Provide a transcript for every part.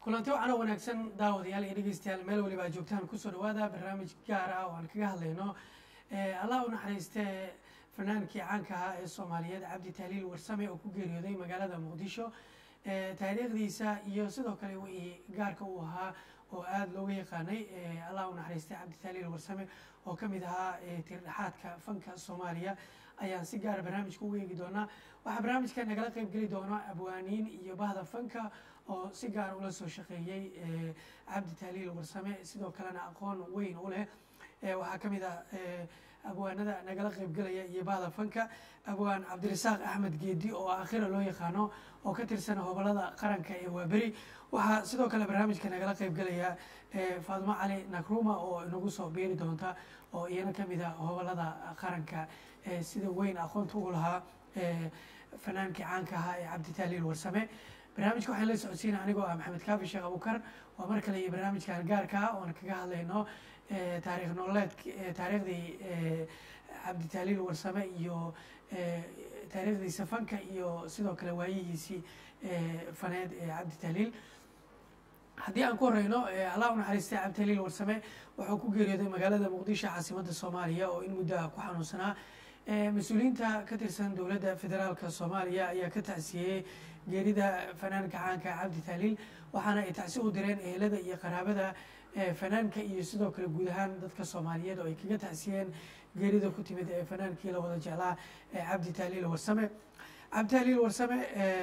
kulanti waxaana wanaagsan daawadayaal iyo dhegeystayaal meel waliba aad joogtaan kusoo dhawaada barnaamij gaar ah oo aan kaga hadlayno allah u naxariiste fanaankii caanka ahaa ee soomaaliyeed cabdi tahliil warsame oo ku geeriyooday magaalada muqdisho taariikhdiisa iyo sidoo kale wixii gaarka uu ahaa oo aada looga yaqaanay allah u naxariiste cabdi tahliil warsame oo kamid ahaa tirdhexaadka fanka soomaaliya ayaan si gaara barnaamijka ugu eegi doonaa waxaa barnaamijka nagala qeyb geli doona abwaaniin iyo bahda fanka oo si gaara ula soo shaqeeyey cabdi tahliil warsame sidoo kalena aqoon weyn u leh waxaa kamid ah abwaanada nagala qeybgelaya iyo bahda fanka abwaan cabdirasaaq axmed geedi oo aakhira loo yaqaano oo ka tirsan hobolada qaranka ee waaberi waxaa sidoo kale barnaamijka nagala qeybgelaya faadimo cali nakruma oo inagu soo biiri doonta oo iyana kamid a hobolada qaranka sida weyn aqoonta ugu lahaa fanaankii caanka ahaa ee cabdi tahliil warsame barnaamijka waxaan la socodsiina anigoo ah maxamed kaafi sheekh abukar waa mar kale iyo barnaamijkan gaarka ah oon kaga hadlayno taarikh nololeed taariikhdii cabdi tahliil warsame iyo taariikhdiisa fanka iyo sidoo kale waayihiisii faneed ee cabdi tahliil haddii aan ku horeyno allah u naxariistay cabdi tahliil warsame wuxuu ku geeriyooday magaalada muqdisho caasimadda soomaaliya oo in muddo ah ku xanuunsanaa mas-uuliyiinta ka tirsan dowladda federaalka soomaaliya ayaa ka tacsiyeyey geerida fanaanka caanka cabdi tahliil waxaana ay tacsi u direen ehelada iyo qaraabada fanaanka iyo sidoo kale guud ahaan dadka soomaaliyeed oo ay kaga tacsiyeen geerida ku timid ee fanaankii la wada jeclaa cabdi tahliil warsame cabdi tahliil warsame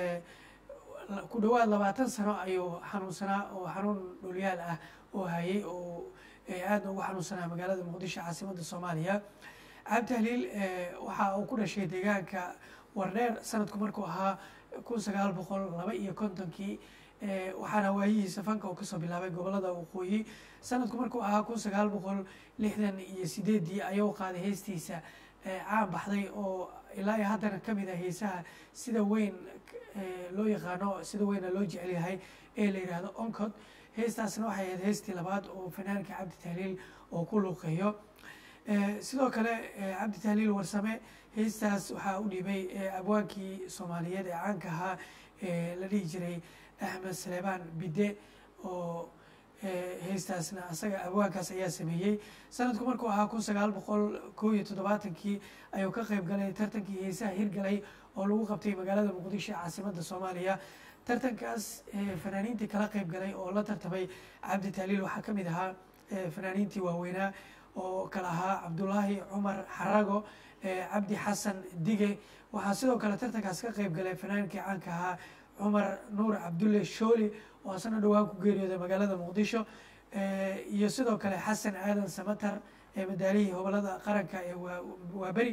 ku dhawaad labaatan sano ayuu xanuunsanaa oo xanuun dhulyaal ah oo hayay oo aadna ugu xanuunsanaa magaalada muqdisho caasimadda soomaaliya cabdi tahliil waxa uu ku dhashay deegaanka wardheer sanadku markuu ahaa kun sagaal boqol laba iyo kontonkii waxaana waayihiisa fanka uu kasoo bilaabay gobolada waqooyi sanadku markuu ahaa kun sagaal boqol lixdan iyo sideedii ayuu qaaday heestiisa caan baxday oo ilaa iyo haddana kamid ah heesaha sida weyn loo yaqaano sida weyna loo jecel yahay ee la yidhaahdo oncod heestaasna waxay ahayd heestii labaad oo fanaanka cabdi tahliil oo ku luuqeeyo sidoo kale cabdi tahliil warsame heestaas waxaa u dhiibay abwaankii soomaaliyeed ee caanka ahaa la dhihi jiray axmed saleebaan bide oo heestaasna asaga abwaankaas ayaa sameeyey sanadku markuu ahaa kun sagaal boqol kow iyo toddobaatankii ayuu ka qeyb galay tartankii heesaha hirgalay oo lagu qabtay magaalada muqdisho caasimadda soomaaliya tartankaas fanaaniintii kala qeyb galay oo la tartamay cabdi tahliil waxaa kamid ahaa fanaaniintii waaweynaa oo kale ahaa cabdulaahi cumar xarago cabdi xasan dige waxaa sidoo kale tartankaas ka qeyb galay fanaankii caanka ahaa cumar nuur cabdulle shooli oo asana dhowaan ku geeriyooday magaalada muqdisho iyo sidoo kale xasan aadan samatar ee madaalihii hobolada qaranka ee waaberi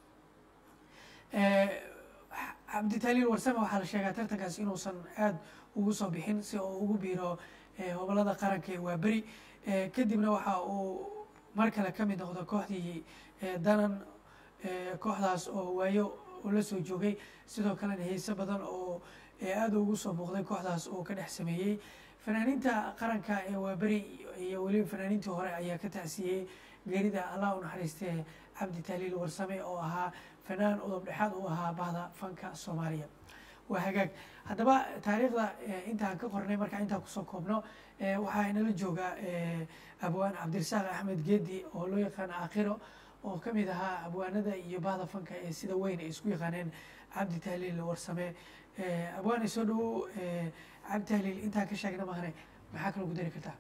cabdi tahliil warsame waxaa la sheegaa tartankaas inuusan aada ugu soo bixin si oo ugu biiro hobolada qaranka ee waaberi kadibna waxa uu mar kale kamid noqdo kooxdii danan kooxdaas oo waayo uu la soo joogay sidoo kalena heese badan oo aada ugu soo muuqday kooxdaas oo ka dhex sameeyey fanaaniinta qaranka ee waaberi iyo weliba fanaaniintii hore ayaa ka tacsiyey geerida allah u naxariiste cabdi tahliil warsame oo ahaa fanaan udub dhexaad u ahaa bahda fanka soomaaliya waa hagaag haddaba taariikhda intaan ka qornay markaa intaan kusoo koobno waxaa inala jooga abwaan cabdirasaaq axmed geedi oo loo yaqaano aakhiro oo kamid ahaa abwaanada iyo bahda fanka ee sida weyn ay isku yaqaaneen cabdi tahliil warsame abwaane soo dhawow cabdi tahliil intaan ka sheegna mahane maxaa kala gu dari kartaa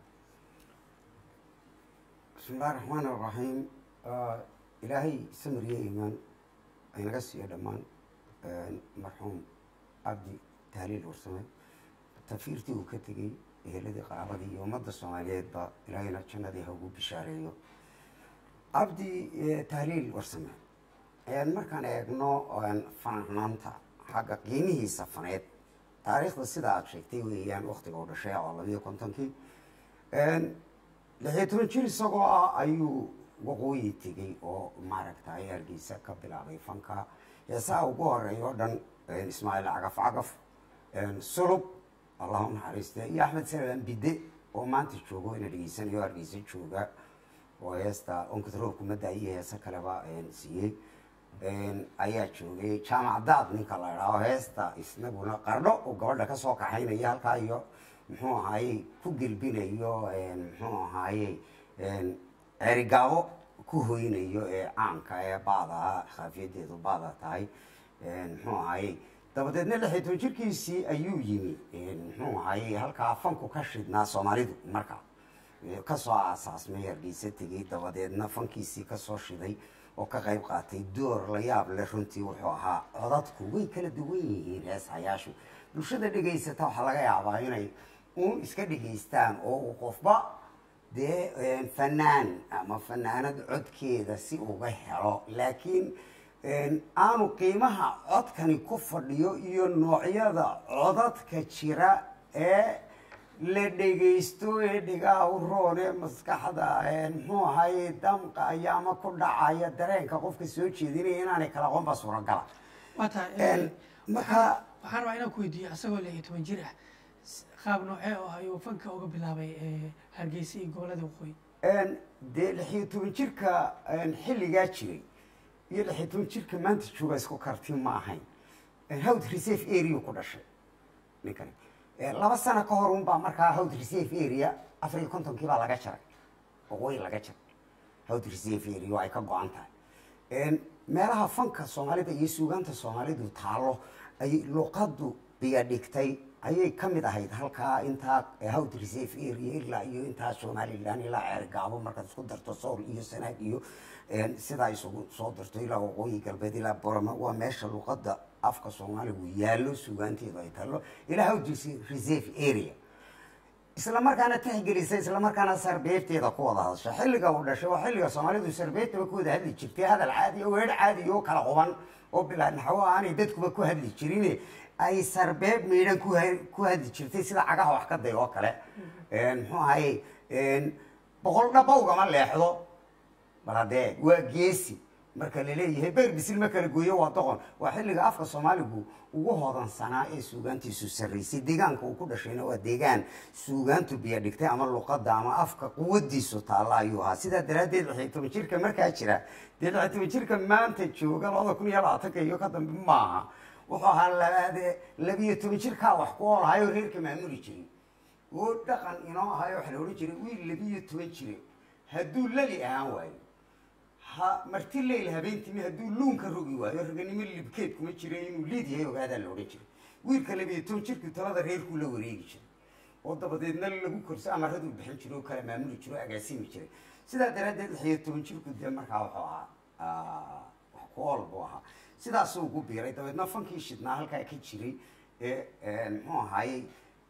bismi illahi raxmaan iraxiim ilaahay samiriye imaan aynaga siiyo dhammaan marxuum cabdi tahliil warsame tafiirtii uu ka tegey eheladii qaraabadii iyo ummadda soomaaliyeedba ilaahayna jannadii ha ugu bishaareeyo cabdi tahliil warsame markaan eegno fanaanaanta xagga qiimihiisa faneed taariikhda sida aada sheegtay weeyaan waktiga u dhashay oo labiyo kontonkii lixiyo toban jir isagoo ah ayuu waqooyi tegey oo maaragtay hargeysa ka bilaabay fanka heesaha ugu horeeya o dhan ismaaciil cagaf cagaf sulub allah u naxariiste iyo axmed salaban bide oo maanta joogo ina dhegeysanayo hargeysa jooga oo heesta onkadroog kumadda iyo heese kaleba siiyey ayaa joogay jaamac daad ninka la idhaaho heesta isnaguna qardho oo gabadha kasoo kaxaynaya halkaa iyo muxuu ahaaye ku gelbinayo muxuu ahaaye cerigaabo ku hoynayo ee caanka ee baada khaafiyadeedu baada tahay muxuu ahaaye dabadeedna lix iyo toban jirkiisii ayuu yimi muxuu ahaaye halkaa fanku ka shidnaa soomaalidu marka kasoo aasaasmay hargeysa tegey dabadeedna fankiisii kasoo shiday oo ka qayb qaatay door la yaab leh runtii wuxuu ahaa codadku way kala duwan yihiin heesayaashu bulshada dhegaysata waxaa laga yaabaa inay uun iska dhegaystaan oo uu qofba dee fanaan ama fanaanad codkeeda si uga helo laakiin aanu qiimaha codkani ku fadhiyo iyo noocyada codadka jira ee la dhegaysto ee dhigaa u roon ee maskaxda muxuu ahaye damqaya ama ku dhacaya dareenka qofka soo jeedinaya inaanay kala aqoonba suuragala waa tahay marka waxaan rabaa inaan ku weydiiyo asagoo lix iyo toban jir ah qaab noocee oo ayuu fanka uga bilaabay hargeysa iyo gobolada waqooyi dee lix iyo toban jirka xilligaa jiray iyo lix iyo toban jirka maanta jooga isku karti ma ahayn howd reserve area ku dhashay ninkani laba sano ka hor un baa markaa howd reserve area afar iyo kontonkii baa laga jaray waqooyi laga jaray howd reserve area oo ay ka go-an tahay meelaha fanka soomaalida iyo suugaanta soomaalidu taalo ay luqadu biya dhigtay ayay ka mid ahayd halkaa intaa howd reserve area ilaa iyo intaa somalilan ilaa ceergaabo markaad isku darto sool iyo sanaag iyo sidaa isugu soo darto ilaa waqooyi galbeed ilaa borama waa meesha luqada afka soomaaligu yaallo suugaanteedu ay taallo ilaa howd reserve area isla markaana tixgelisa isla markaana sarbeebteeda ku wada hadasha xilliga uu dhashay waa xilliga soomaalidu sarbeebtaba ku wada hadli jirtay hadal caadi oo weer caadi oo kala quban oo bilaa naxwo aanay dadkuba ku hadli jirin ay sarbeeb miidhan ku ku hadli jirtay sida cagaha wax ka day oo kale muxuu ahaye boqol dhaba ugama leexdo bal haddee waa geesi marka laleeyahay beer bisil ma kala gooyo waa doqon waa xilliga afka soomaaligu ugu hodansanaa ee suugaantiisu sarraysay deegaanka uu ku dhashayna waa deegaan suugaantu biyo dhigtay ama luqada ama afka quwadiisu taalla ayuu ahaa sidaa daraaddeed lix iyo toban jirka markaa jira dee lix iyo toban jirka maanta jooga labada kun iyo labaatanka iyo ka dambe maaha wuxuu ahaa labaade labiyo toban jirkaa wax ku oolahayoo reerka maamuli jiray oo dhaqan inoo ahayo waxa la odhan jiray wiil labiyo toban jire hadduu lali ahaan waayo ha marti leyl habeentimi hadduu luunka rogi waayo raganimo libkeed kuma jira inuu liid yahay ogaadaa la odhan jiray wiilka labiyo toban jirku talada reerkuu la wareegi jiray oo dabadeedna lagu korso amaraduu bixin jiray oo kala maamuli jiro o agaasimi jiray sidaa daraaddeed lix iyo toban jirku dee markaa wuxuu ahaa wax ku ool buu ahaa sidaasuu ugu biiray dabeedna fankii shidnaa halkaa ka jiray ee muxuu ahaayey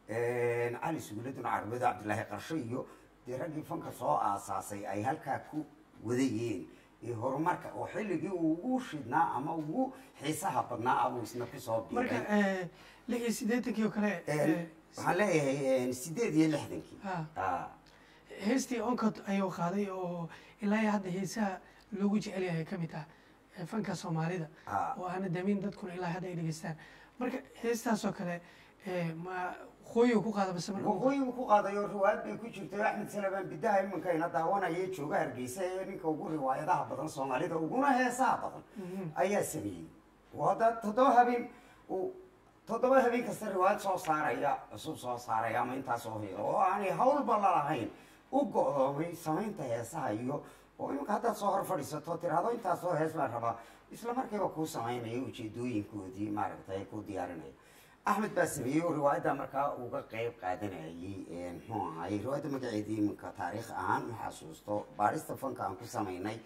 cali suguladun carbeed cabdillaahi qarsho iyo dee raggii fanka soo aasaasay ay halkaa ku wadayeen horumarka oo xilligii uu ugu shidnaa ama ugu xiisaha badnaa abuu isna kusoo marka biiray lix iyo siddeetankii oo kale waxaan leeyahay sideed iyo lixdankii Ha. Ah, heestii oncod ayuu qaaday oo ilaa iyo hadda heesaha loogu jecel yahay ka mid ah ee fanka soomaalida Ah. oo aana damin dadkuna ilaa hadda ay dhegeystaan marka heestaasoo kale ee, ma qooyi ku qaada base marka waqooyigu ku qaadayo riwaayad bay ku jirto axmed salabaan bidaha iminka ina daawanaya jooga hargeysa ee ninka ugu riwaayadaha badan soomaalida uguna heesaha badan ayaa sameeyey oo hadda toddoba habeen uu toddoba habeen kasta riwaayad soo saaraya cusub soo saaraya ama intaas oo helo oo aanay hawlba lalahayn u go-doomay samaynta heesaha iyo oo iminka haddaad soo hor fadhiisato tiraahdo intaas oo hees baan rabaa isla markiiba kuu samaynaya ujeedooyinkoodii maaragtay ku diyaarinaya axmed baa sameeyey oo riwaayadda markaa uga qeyb qaadanayay muxuu ahaayey riwaayadda magaceedii iminka taariikh ahaan ma xasuusto baarista fanka aan ku samaynay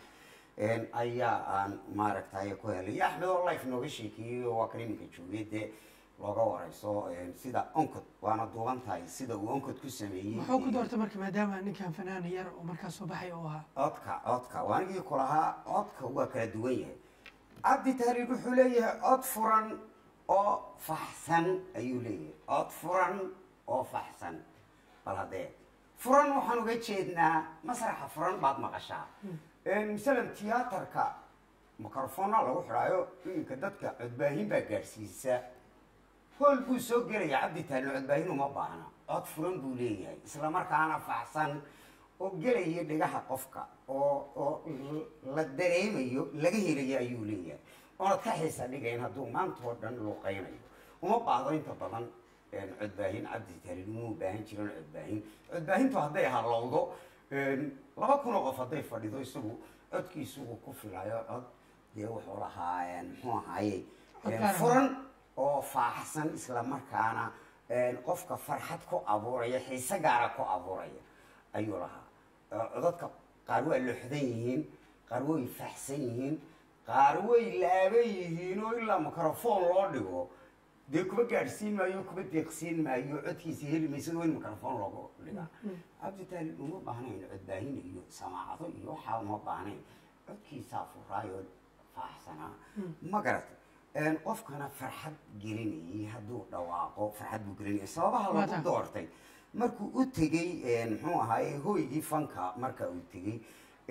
ayaa aan maaragtay ku helay iyo axmed oo life nooga sheekeeyey oo waa kan iminka joogay dee looga wareyso sida oncod waana duuban tahay sida uu oncod ku sameeyey muxuu ku doortay marka maadaama ninkan fanaan yar oo markaa soo baxay oo ahaa codka codka waanigii ku lahaa codka waa kala duwan yahay cabdi tahliil wuxuu leeyahay cod furan oo faxsan ayuu leeyahay cod furan oo faxsan bal haddee furan waxaan uga jeednaa masraxa furan baad maqashaa masalan tiyaatarka microfoona lagu xidhaayo iminka dadka codbaahin baa gaadhsiisa hool buu soo gelaya cabdi tahliil codbaahin uma baahna cod furan buu leeyahay isla markaana faxsan oo gelaya dhigaha qofka oo oo la dareemayo laga helayo ayuu leeyahay oonad ka xiisa dhigayn hadduu maanta oo dhan luuqaynayo uma baahdo inta badan codbaahin cabdi taaliil umuu baahan jiran codbaahin codbaahintu hadday halowdo laba kunoo qof hadday fadhido isagu codkiisu uu ku filayo cod dee wuxuu lahaa muxuu ahaaye furan oo faaxsan isla markaana qofka farxad ku abuuraya xiise gaara ku abuuraya ayuu lahaa codadka qaar waa loxdan yihiin qaar way faaxsan yihiin qaar way laaban yihiin oo ilaa microphone loo dhigo dee kuma gaadhsiin maayo kuma deeqsiin maayo codkiisa heli maysa waa in microphone loogu dhigaa cabditaali uma baahnayn codbaahin iyo samaacado iyo waxaa uma baahnayn codkiisaa furaayo faaxsanaa ma garat qofkana farxad gelinayay hadduu dhawaaqo farxad buu gelinayay sababaha lagu doortay markuu u tegey muxuu ahaaye hoygii fanka marka uu tegey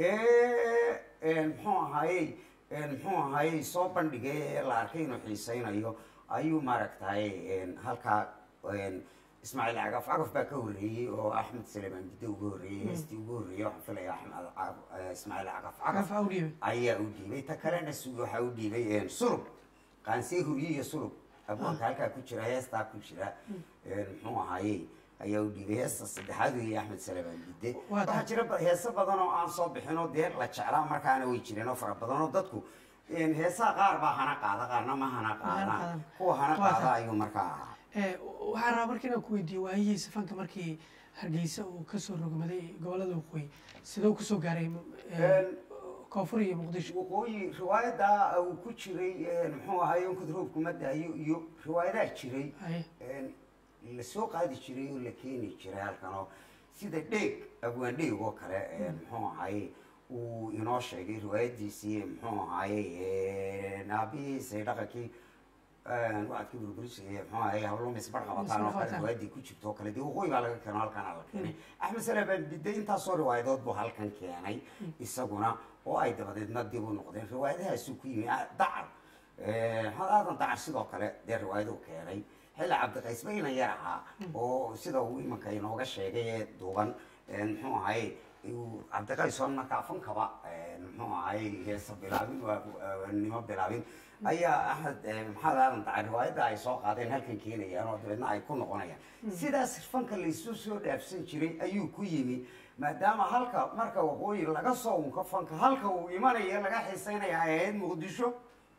muxuu ahaaye muxuu ahaaye soo bandhigay ee la arkay inuu xiiseynayo ayuu maaragtay halkaa ismaaciil cagaf cagaf baa ka horreeyey oo axmed salemaan bidde uga horreeyey heestii uga horreeyey waxaan filaya axmed ismaaciil cagaf cagaf ayaa u dhiibay ta kalena waxaa u dhiibay sulub qaansee hurye iyo sulub abwaanka halkaa ku jira heestaa ku jira muxuu ahaaye ayaa u dhiibay heesta saddexaad weeye axmed salamaan bidde waxaa jira heeso badan oo aan soo bixin oo dee la jeclaa markaana way jireen oo fara badan oo dadku heesaha qaar baa hana qaada qaarna ma hana qaadaan kuwa hana qaada ayuu markaa ahaa waxaan rabaa marka inaan ku weydiiye waayihiisa fanka markii hargeysa uu kasoo rogmaday gobolada waqooyi sidoo kusoo gaaray koonfur iyo muqdisho waqooyi riwaayadda uu ku jiray muxuu ahaay onkad roobku ma daayo iyo riwaayadaa jiray lasoo qaadi jiray oo la keeni jiray halkan oo sida dheeg abwaan dheeg oo kale muxuu ahaye uu inoo sheegay riwaayadiisii muxuu ahaye aabihiisa dhaqankii wacadkii burburis muxuu ahaye hablumis bar qabataan oo kale riwaayadii ku jirto oo kale dee waqooyi baa laga keeno halkan la keenay axmed salaabaan bidde intaasoo riwaayadood buu halkan keenay isaguna oo ay dabadeedna dib u noqdeen riwaayadahaasuu ku yimi dacar maxamed aadan dacar sidoo kale dee riwaayaduu keenay xilli cabdiqays bayna yar ahaa oo sida uu imanka inooga sheegay ee duuban muxuu ahaye cabdiqays oo markaa fankaba muxuu ahaye heesa bilaabin nimo bilaabin ayaa axmed maxamed aadan dacar riwaayadda ay soo qaadeen halkan keenayaan oo dabeedna ay ku noqonayaan sidaas fanka laysu soo dhaafsan jiray ayuu ku yimi maadaama halka marka waqooyi laga soo unka fanka halka uu imanaya laga xiiseynaya ay ahayd muqdisho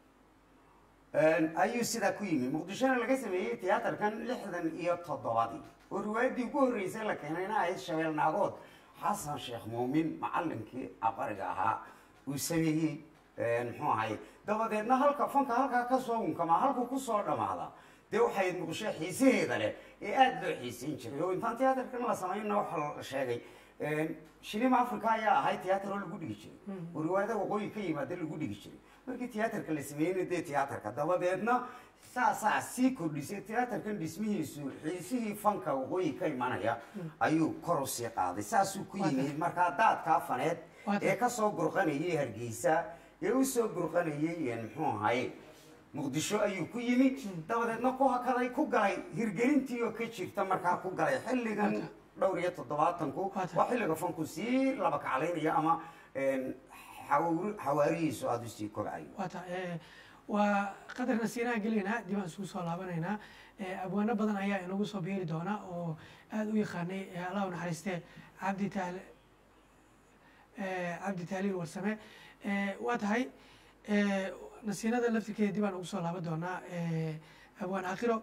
ayuu sidaa ku yimi muqdishona laga sameeyey tiyaatarkan lixdan iyo toddobadii oo riwaayaddii ugu horreysay la keenayna ahayd shabeel naagood xasan sheekh muumin macallinkii aqariga ahaa uu sameeyey muxuu ahay dabadeedna halka fanka halkaa kasoo unkamaa halkuu kusoo dhamaada dee waxay muqdisho xiisaheeda leh ee aada loo xiiseyn jiray oo intaan tiyaatarkan la samaynna waxaa la sheegay shilima africa ayaa ahay tiyaatar oo lagu dhigi jiray oo riwaayada waqooyi ka yimaada lagu dhigi jiray markii tiyaatarka la sameeyeyna dee tiyaatarka dabadeedna saasaa sii kordhisay tiyaatarkan dhismihiisu xiisihii fanka waqooyi ka imanaya ayuu kor usii qaaday saasuu ku yimid markaa daadkaa faneed ee kasoo burqanayay hargeysa ee usoo burqanayay muxuu ahaye muqdisho ayuu ku yimi dabadeedna ku hakaday ku galay hirgelintii oo ka jirta markaa ku galay xilligan dhowr iyo toddobaatanku waa xilliga fanku sii laba kaclaynaya ama xawaarihiisu aada usii kobcayo wata waa qadarna siinaan gelaynaa dib aan isugu soo laabanaynaa abwaano badan ayaa inagu soo beeri doona oo aada u yaqaanay allah u naxariistee cabdi taal cabdi taaliil warsame waa tahay nasiinada laftirkeeda dib aan ugu soo laaban doonaa abwaan aakhiro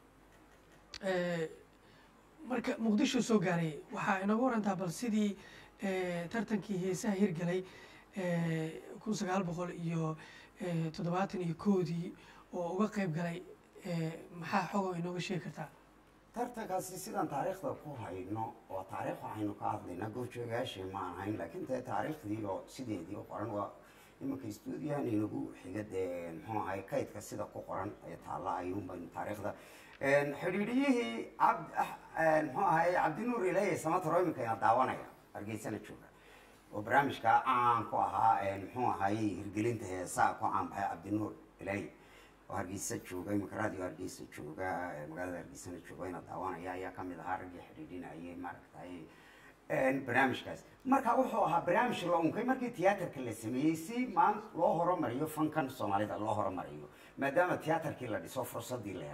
marka muqdisho soo gaaray waxaa inagu warantaa bal sidii tartankii heesaha hirgalay kun sagaal boqol iyo toddobaatan iyo koodii oo uga qeyb galay maxaa xogoo inooga sheegi kartaa tartankaasi sidaan taariikhda ku hayno waa taariikh waxaynu ka hadlaynaa goobjoogayaashii ma ahayn laakiin dee taariikhdii oo sideedii u qoran waa imanka stuudiyahan inagu xiga dee muxuu ahay kaydka sida ku qoran ee taalla ayuunbaynu taariikhda xidhiidhiyihii cabd muxuu ahay cabdinuur ilaahi samataro iminka ina daawanaya hargeysana jooga oo barnaamijka caan ku ahaa muxuu ahaye hirgelinta heesaa ku caan baxay cabdinuur ilaahi oo hargeysa jooga iminka radio hargeysa jooga magaalada hargeysana jooga ina daawanaya ayaa kamid ahaa raggii xidhiidhinayay maaragtay barnaamijkaas marka wuxuu ahaa barnaamij la unkay markii tiyaatarka la sameeyey si maan loo horumariyo fankan soomaalida loo horumariyo maadaama tiyaatarkii la dhiso fursadii la helay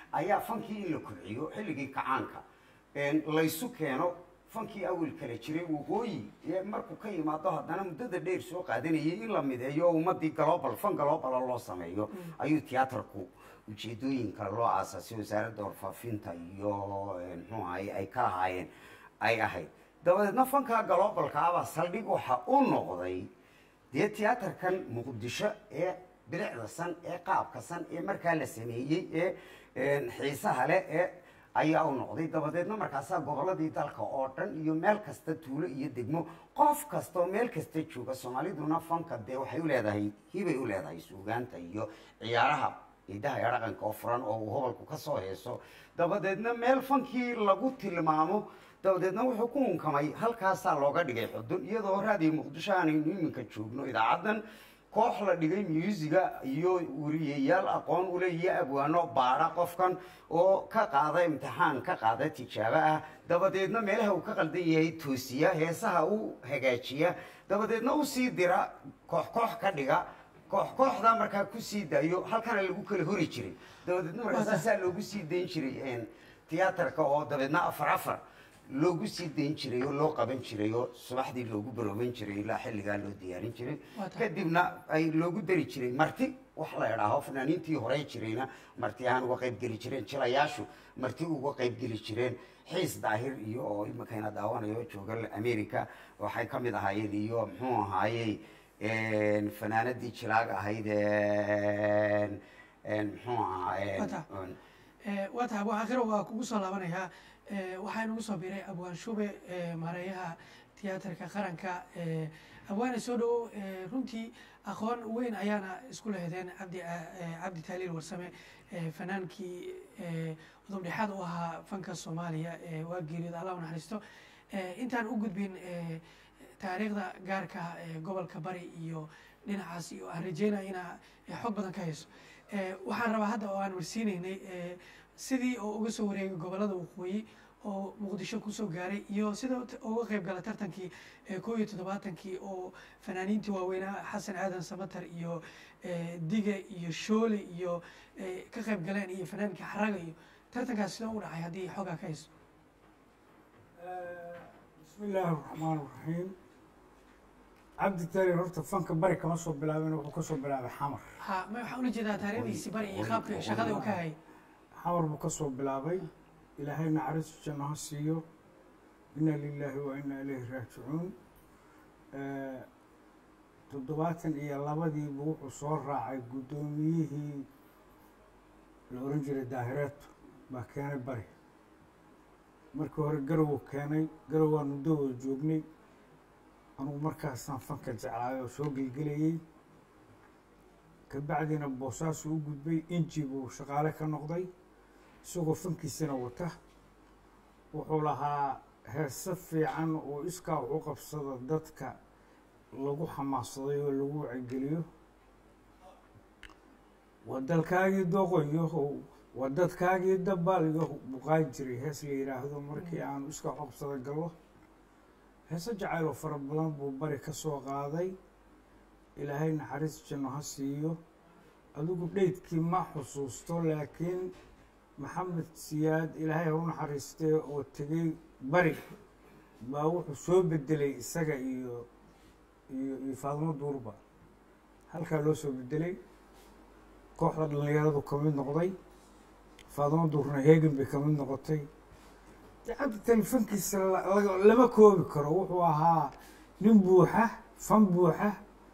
ayaa fankii in la kobciyo xilligii kacaanka laysu keeno fankii awel kala jiray waqooyi ee markuu ka yimaado haddana muddada dheer soo qaadanayay in la mideeyo oo ummadii global fan globala loo sameeyo ayuu tiyaatarku ujeedooyinka loo aasaasay wasaaradda warfaafinta iyo muxuu ahay ay ka lahaayeen ay ahayd dabadeedna fanka globalka abaa saldhig waxa u noqday dee tiyaatarkan muqdisho ee bilicda san ee qaabka san ee markaa la sameeyey ee xiisaha leh ee ayaa u noqday dabadeedna markaasaa gobolladii dalka oo dhan iyo meel kasta tuulo iyo degmo qof kastaoo meel kasta jooga soomaaliduna fanka dee waxay u leedahay hibay u leedahay suugaanta iyo ciyaaraha idaha ee dhaqanka oo furan oo uu hobalku ka soo heeso dabadeedna meel fankii lagu tilmaamo dabadeedna wuxuu ku unkamay halkaasaa looga dhigay xudun iyadoo raadiyo muqdisho aanaynu iminka joogno idaacaddan koox la dhigay muusiga iyo wariyayaal aqoon ule iyo abwaano baadha qofkan oo ka qaada imtixaan ka qaada tijaabo ah dabadeedna meelaha uu ka qaldan yahay toosiya heesaha u hagaajiya dabadeedna usii dira koox koox ka dhiga koox kooxdaa markaa kusii daayo halkana lagu kala hori jiray dabadeedna markaa saasaa loogu sii dayn jiray tiyaatarka oo dabeedna afar afar loogu sii dayn jiray oo loo qaban jiray oo subaxdii loogu barooban jiray ilaa xilligaa loo diyaarin jiray kadibna ay loogu dari jiray marti wax la idhaaho fanaaniintii horey jirayna marti ahaan uga qayb geli jireen jilayaashu marti uga qayb geli jireen xiis daahir iyo oo imakayna daawanayo jooga america waxay ka mid ahaayeen iyo muxuu ahaayey fanaanadii jilaag ahayd muxuu ahaa waa tahay abwaan akhiro waa kugu soo laabanayaa waxaa inagu soo biray abwaan shube maareeyaha tiyaatarka qaranka abwaane soo dhowow runtii aqoon weyn ayaana isku lehdeen cabdi cabdi taaliil warsame fanaankii udub dhexaad u ahaa fanka soomaaliya waa geeriyooda allah u naxariisto intaan u gudbin taariikhda gaarka gobolka bari iyo dhinacaas iyo aan rajeynaya inaa xog badan ka hayso waxaan rabaa hadda oo aan warsiinaynay sidii oo uga soo wareegay gobolada waqooyi oo muqdisho kusoo gaaray iyo sida uga qayb gala tartankii koo iyo toddobaatankii oo fanaaniintii waaweynaa xasan aadan samatar iyo dige iyo shoole iyo ka qayb galeen iyo fanaankii xaraga iyo tartankaas sidoo u dhacay haddii xoogaa ka hayso bismi illaahi raxmaan raxiim cabdi tari horta fanka bari kama soo bilaabin wuxuu ka soo bilaabay xamar ha ma waxaan ula jeedaa taariikhdiisi bari iyo qaabka shaqada uu ka hayay xamar buu ka soo bilaabay ilaahay naxariistu janno ha siiyo inna lilaahi wa inna ilayhi raajicuun toddobaatan iyo labadiibu wuxuu soo raacay guddoomiyihii la oran jiray daahireeto baa keenay bari markii hore garowu keenay garow waan muddo wada joognay anugu markaasaan fanka jeclaay oo soo gelgelayey kabacdiina boosaasu u gudbay inji buu shaqaale ka noqday isagoo fankiisina wata wuxuu lahaa heese fiican oo iskaa wax u qabsada dadka lagu xamaasaday oo lagu wacigeliyo waa dalkaagii doqoyo waa dadkaagii dabaaliyo buqaan jiray hees la yidhaahdo markii aanu iskaa wax u qabsada gallo heese jacayl oo fara badan buu bari ka soo qaaday ilaahay naxariis janno ha siiyo adigu dheydkii ma xusuusto laakiin maxamed siyaad ilaahay ha u naxariistee oo tegey bari baa wuxuu soo bedelay isaga iyo iyo iyo faadimo duurba halkaa loo soo bedelay kooxda dhallinyaradu ka mid noqday faadimo duurna heegan bay ka mid noqotay cabdi telefonkiisa lama koobi karo wuxuu ahaa nin buuxa fan buuxa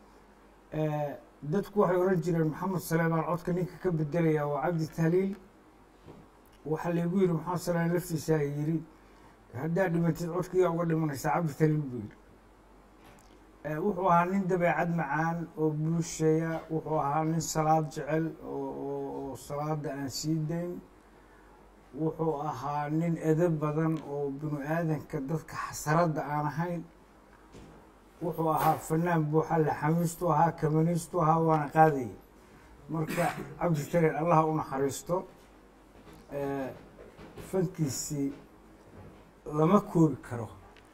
dadku waxay oran jireen maxamed saleemaan codka ninka ka bedelaya waa cabdi tahliil waxaa laygu yidhi maxamed saleemaan laftiisaa yidhi haddaa dhimatid codkiyaa uga dhimanaysaa cabdi tahliil buu yidhi wuxuu ahaa nin dabeecad macaan oo buusheeya wuxuu ahaa nin salaad jecel oo salaada aan sii dayn wuxuu ahaa nin edab badan oo binu aadanka dadka xasaradda aan ahayn wuxuu ahaa fanaan buuxa laxamiistu ahaa kamaniistu ahaa waana qaadayay marka cabdi tareer allaha u naxariisto fankiisii lama koobi karo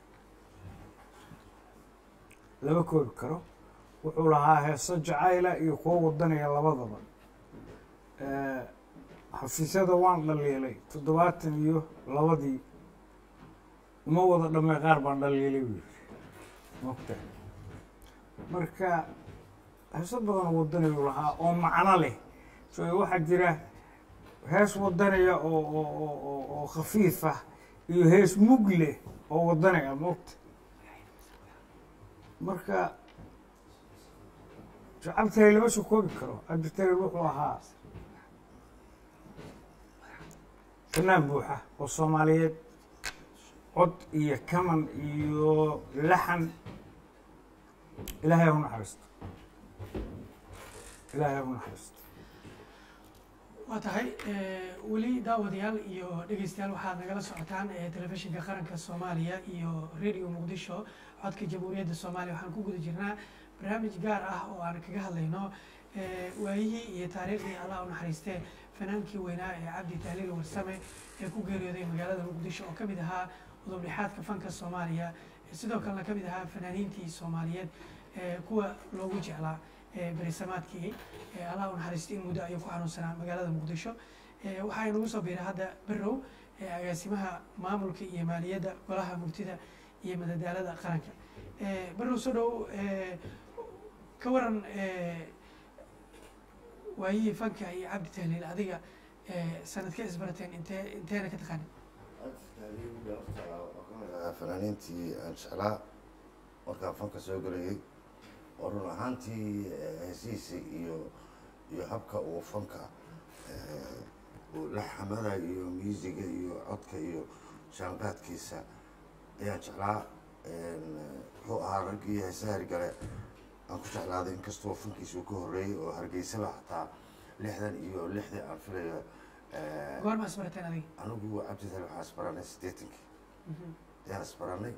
lama koobi karo wuxuu lahaa heeso jacayla iyo kuwo wadanaya labadaba xafiisyada waan dhaliilay toddobaatan iyo labadii uma wada dhamay qaar baan dhaliilay buu yiri mogta marka heeso badan wadaniyu lahaa oo macno leh so waxaa jira hees wadanaya oo oo oo oo oo khafiif ah iyo hees mug leh oo wadanaya mogta marka shacabtale lama soo koobi karo cabditale wuxuu ahaa fanaan buuxa oo soomaaliyeed cod iyo kaman iyo laxan ilaahay ha u naxariisto ilaahay ha u naxariisto waa tahay weli daawadayaal iyo dhegeystayaal waxaad nagala socotaan ee telefishinka qaranka soomaaliya iyo radio muqdisho codka jamhuuriyadda soomaaliya waxaan ku guda jirnaa barnaamij gaar ah oo aan kaga hadlayno waayihii iyo taariikhdii allah u naxariistee fanaankii weynaa ee cabdi tahliil warsame ee ku geeriyooday magaalada muqdisho oo kamid ahaa udubdhexaadka fanka soomaaliya sidoo kalena kamid ahaa fanaaniintii soomaaliyeed kuwa loogu jeclaa berisamaadkii allah u naxariistay in muddo ayuu ku xanuunsanaa magaalada muqdisho waxaa inagu soo biiray hadda berow agaasimaha maamulka iyo maaliyadda golaha murtida iyo madadaalada qaranka berow soo dhow ka waran waayihii fanka iyo cabdi tahliil adiga sanadka isbarateen intee inteena ka taqaanin fanaaniintii aan jeclaa markaan fanka soo gelayay oo run ahaantii heesihiisa iyo iyo habka uu fanka uu la xamada iyo musiga iyo codka iyo shaanqaadkiisa ayaan jeclaa wuxuu ahaa raggii heesaha hargale aan ku jeclaaday inkastoo fankiisa uu ka horreeyey oo hargeysaba xataa lixdan iyo lixdii aan filayo goorma isbarateen adiga anigu cabditale waxaan isbaranay siddeetankii ayaan isbaranay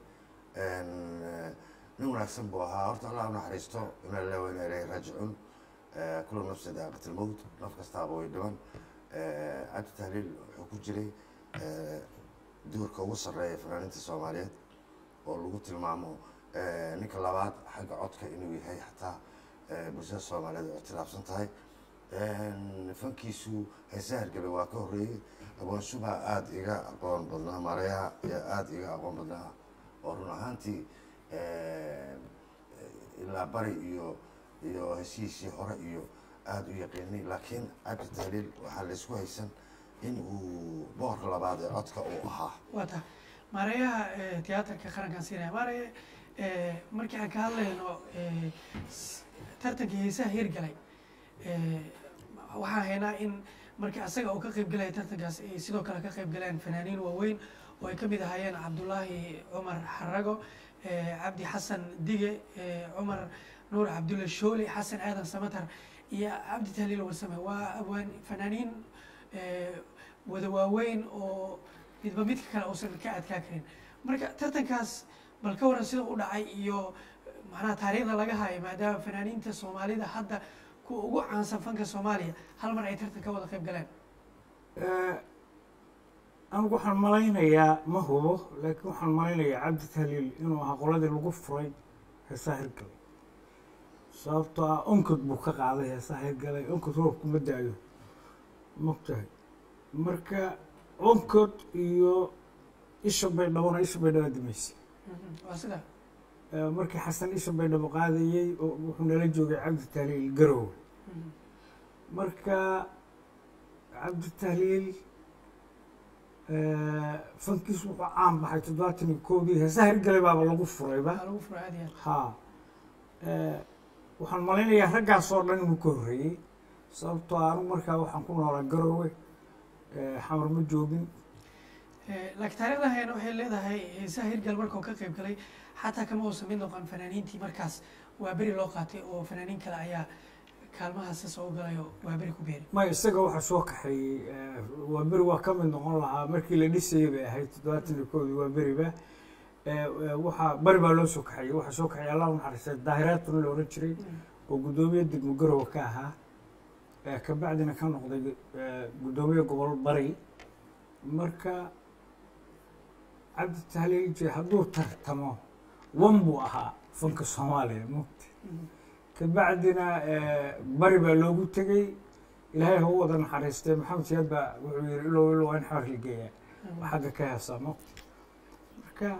nin wanaagsan buu ahaa horta allah u naxariisto ina lillahi wa inaa ilayhi raajicuun kula nafsi daaqat almowt naf kastaaba way dhiman cabdi tahliil wuxuu ku jiray duurka ugu sarreeya fanaaniinta soomaaliyeed oo lagu tilmaamo ninka labaad xagga codka inuu yahay xataa bulshada soomaaliyeed oo ictilaafsan tahay fankiisu heesaha hargale waa ka horreeyey aqoon shubha aada iga aqoon badnaa maalayaha ayaa aada iga aqoon badnaa oo run ahaantii ilaa bari iyo iyo heshiisii hore iyo aada u yaqiinay laakiin cabdi tahliil waxaa laysku haysan in uu boorka labaad ee codka uu ahaa waa tahay maareeyaha tiyaatarka qarankan siinaya maareye markii aan ka hadlayno tartankii heesaha hirgalay waxaan haynaa in markii asaga uu ka qayb galaya tartankaas ay sidoo kale ka qayb galeen fanaaniin waaweyn oo ay kamid ahaayeen cabdullaahi cumar xarago cabdi xasan dige cumar nuur cabdulla shooli xasan aadan samatar iyo cabdi tahliil warsame waa abwaan fanaaniin wada waaweyn oo midba midka kale uusan ka adkaa karin marka tartankaas bal ka waran sida u dhacay iyo macnaha taariikhda laga hayo maadaama fanaaniinta soomaalida hadda kuwa ugu caansan fanka soomaaliya hal mar ay tartan ka wada qayb galeen anigu waxaan malaynayaa ma hubo laakiin waxaan malaynayaa cabdi tahliil inuu ahaa qoladii lagu furay heesaha hirgalay sababtoo ah onkod buu ka qaaday heesaha hirgalay onkod roobku ma daayo mogtahay marka onkod iyo isha baydhabona isha baydhaba dimaysay waa sida markii xasan isha baydhabo qaadayey oo wuxuu nala joogay cabdi tahliil garowe marka cabdi tahliil fankiis wuxuu caan baxay toddobaatan iyo koodii heesaha hirgalay baaba lagu furayba waa lagu furay aad iyo aad ha waxaan malaynayaa raggaas oo dhan inuu ka horreeyey sababtoo ah anigu markaa waxaan ku noolaa garowe xamar ma joogin laakiin taariikhda hayna waxay leedahay heesaha hirgal markuu ka qayb galay xataa kama uusan mid noqon fanaaniintii markaas waa beri loo qaatay oo fanaaniin kale ayaa kaalmahaasi soo galay oo waa beri ku beeray may isaga waxaa soo kaxeeyey waa beri waa ka mid noqon lahaa markii la dhisayay bay ahayd toddobaatan iyo koodii waa beriba waxaa bari baa loo soo kaxeeyey waxaa soo kaxeeyey allah u naxariistay daahiraatuna la ohan jiray oo guddoomiye degmo garowe ka ahaa kabacdina ka noqday guddoomiye gobol bari marka cabdi tahliil je hadduu tartamo wan buu ahaa fanka soomaaliya mugta kabacdina bari baa loogu tegey ilaahay ha u wada naxariistee maxamed siyaad baa wuxuu yihi ilow ilow waa in xawar la geeyaa waa xagga ka heesamo marka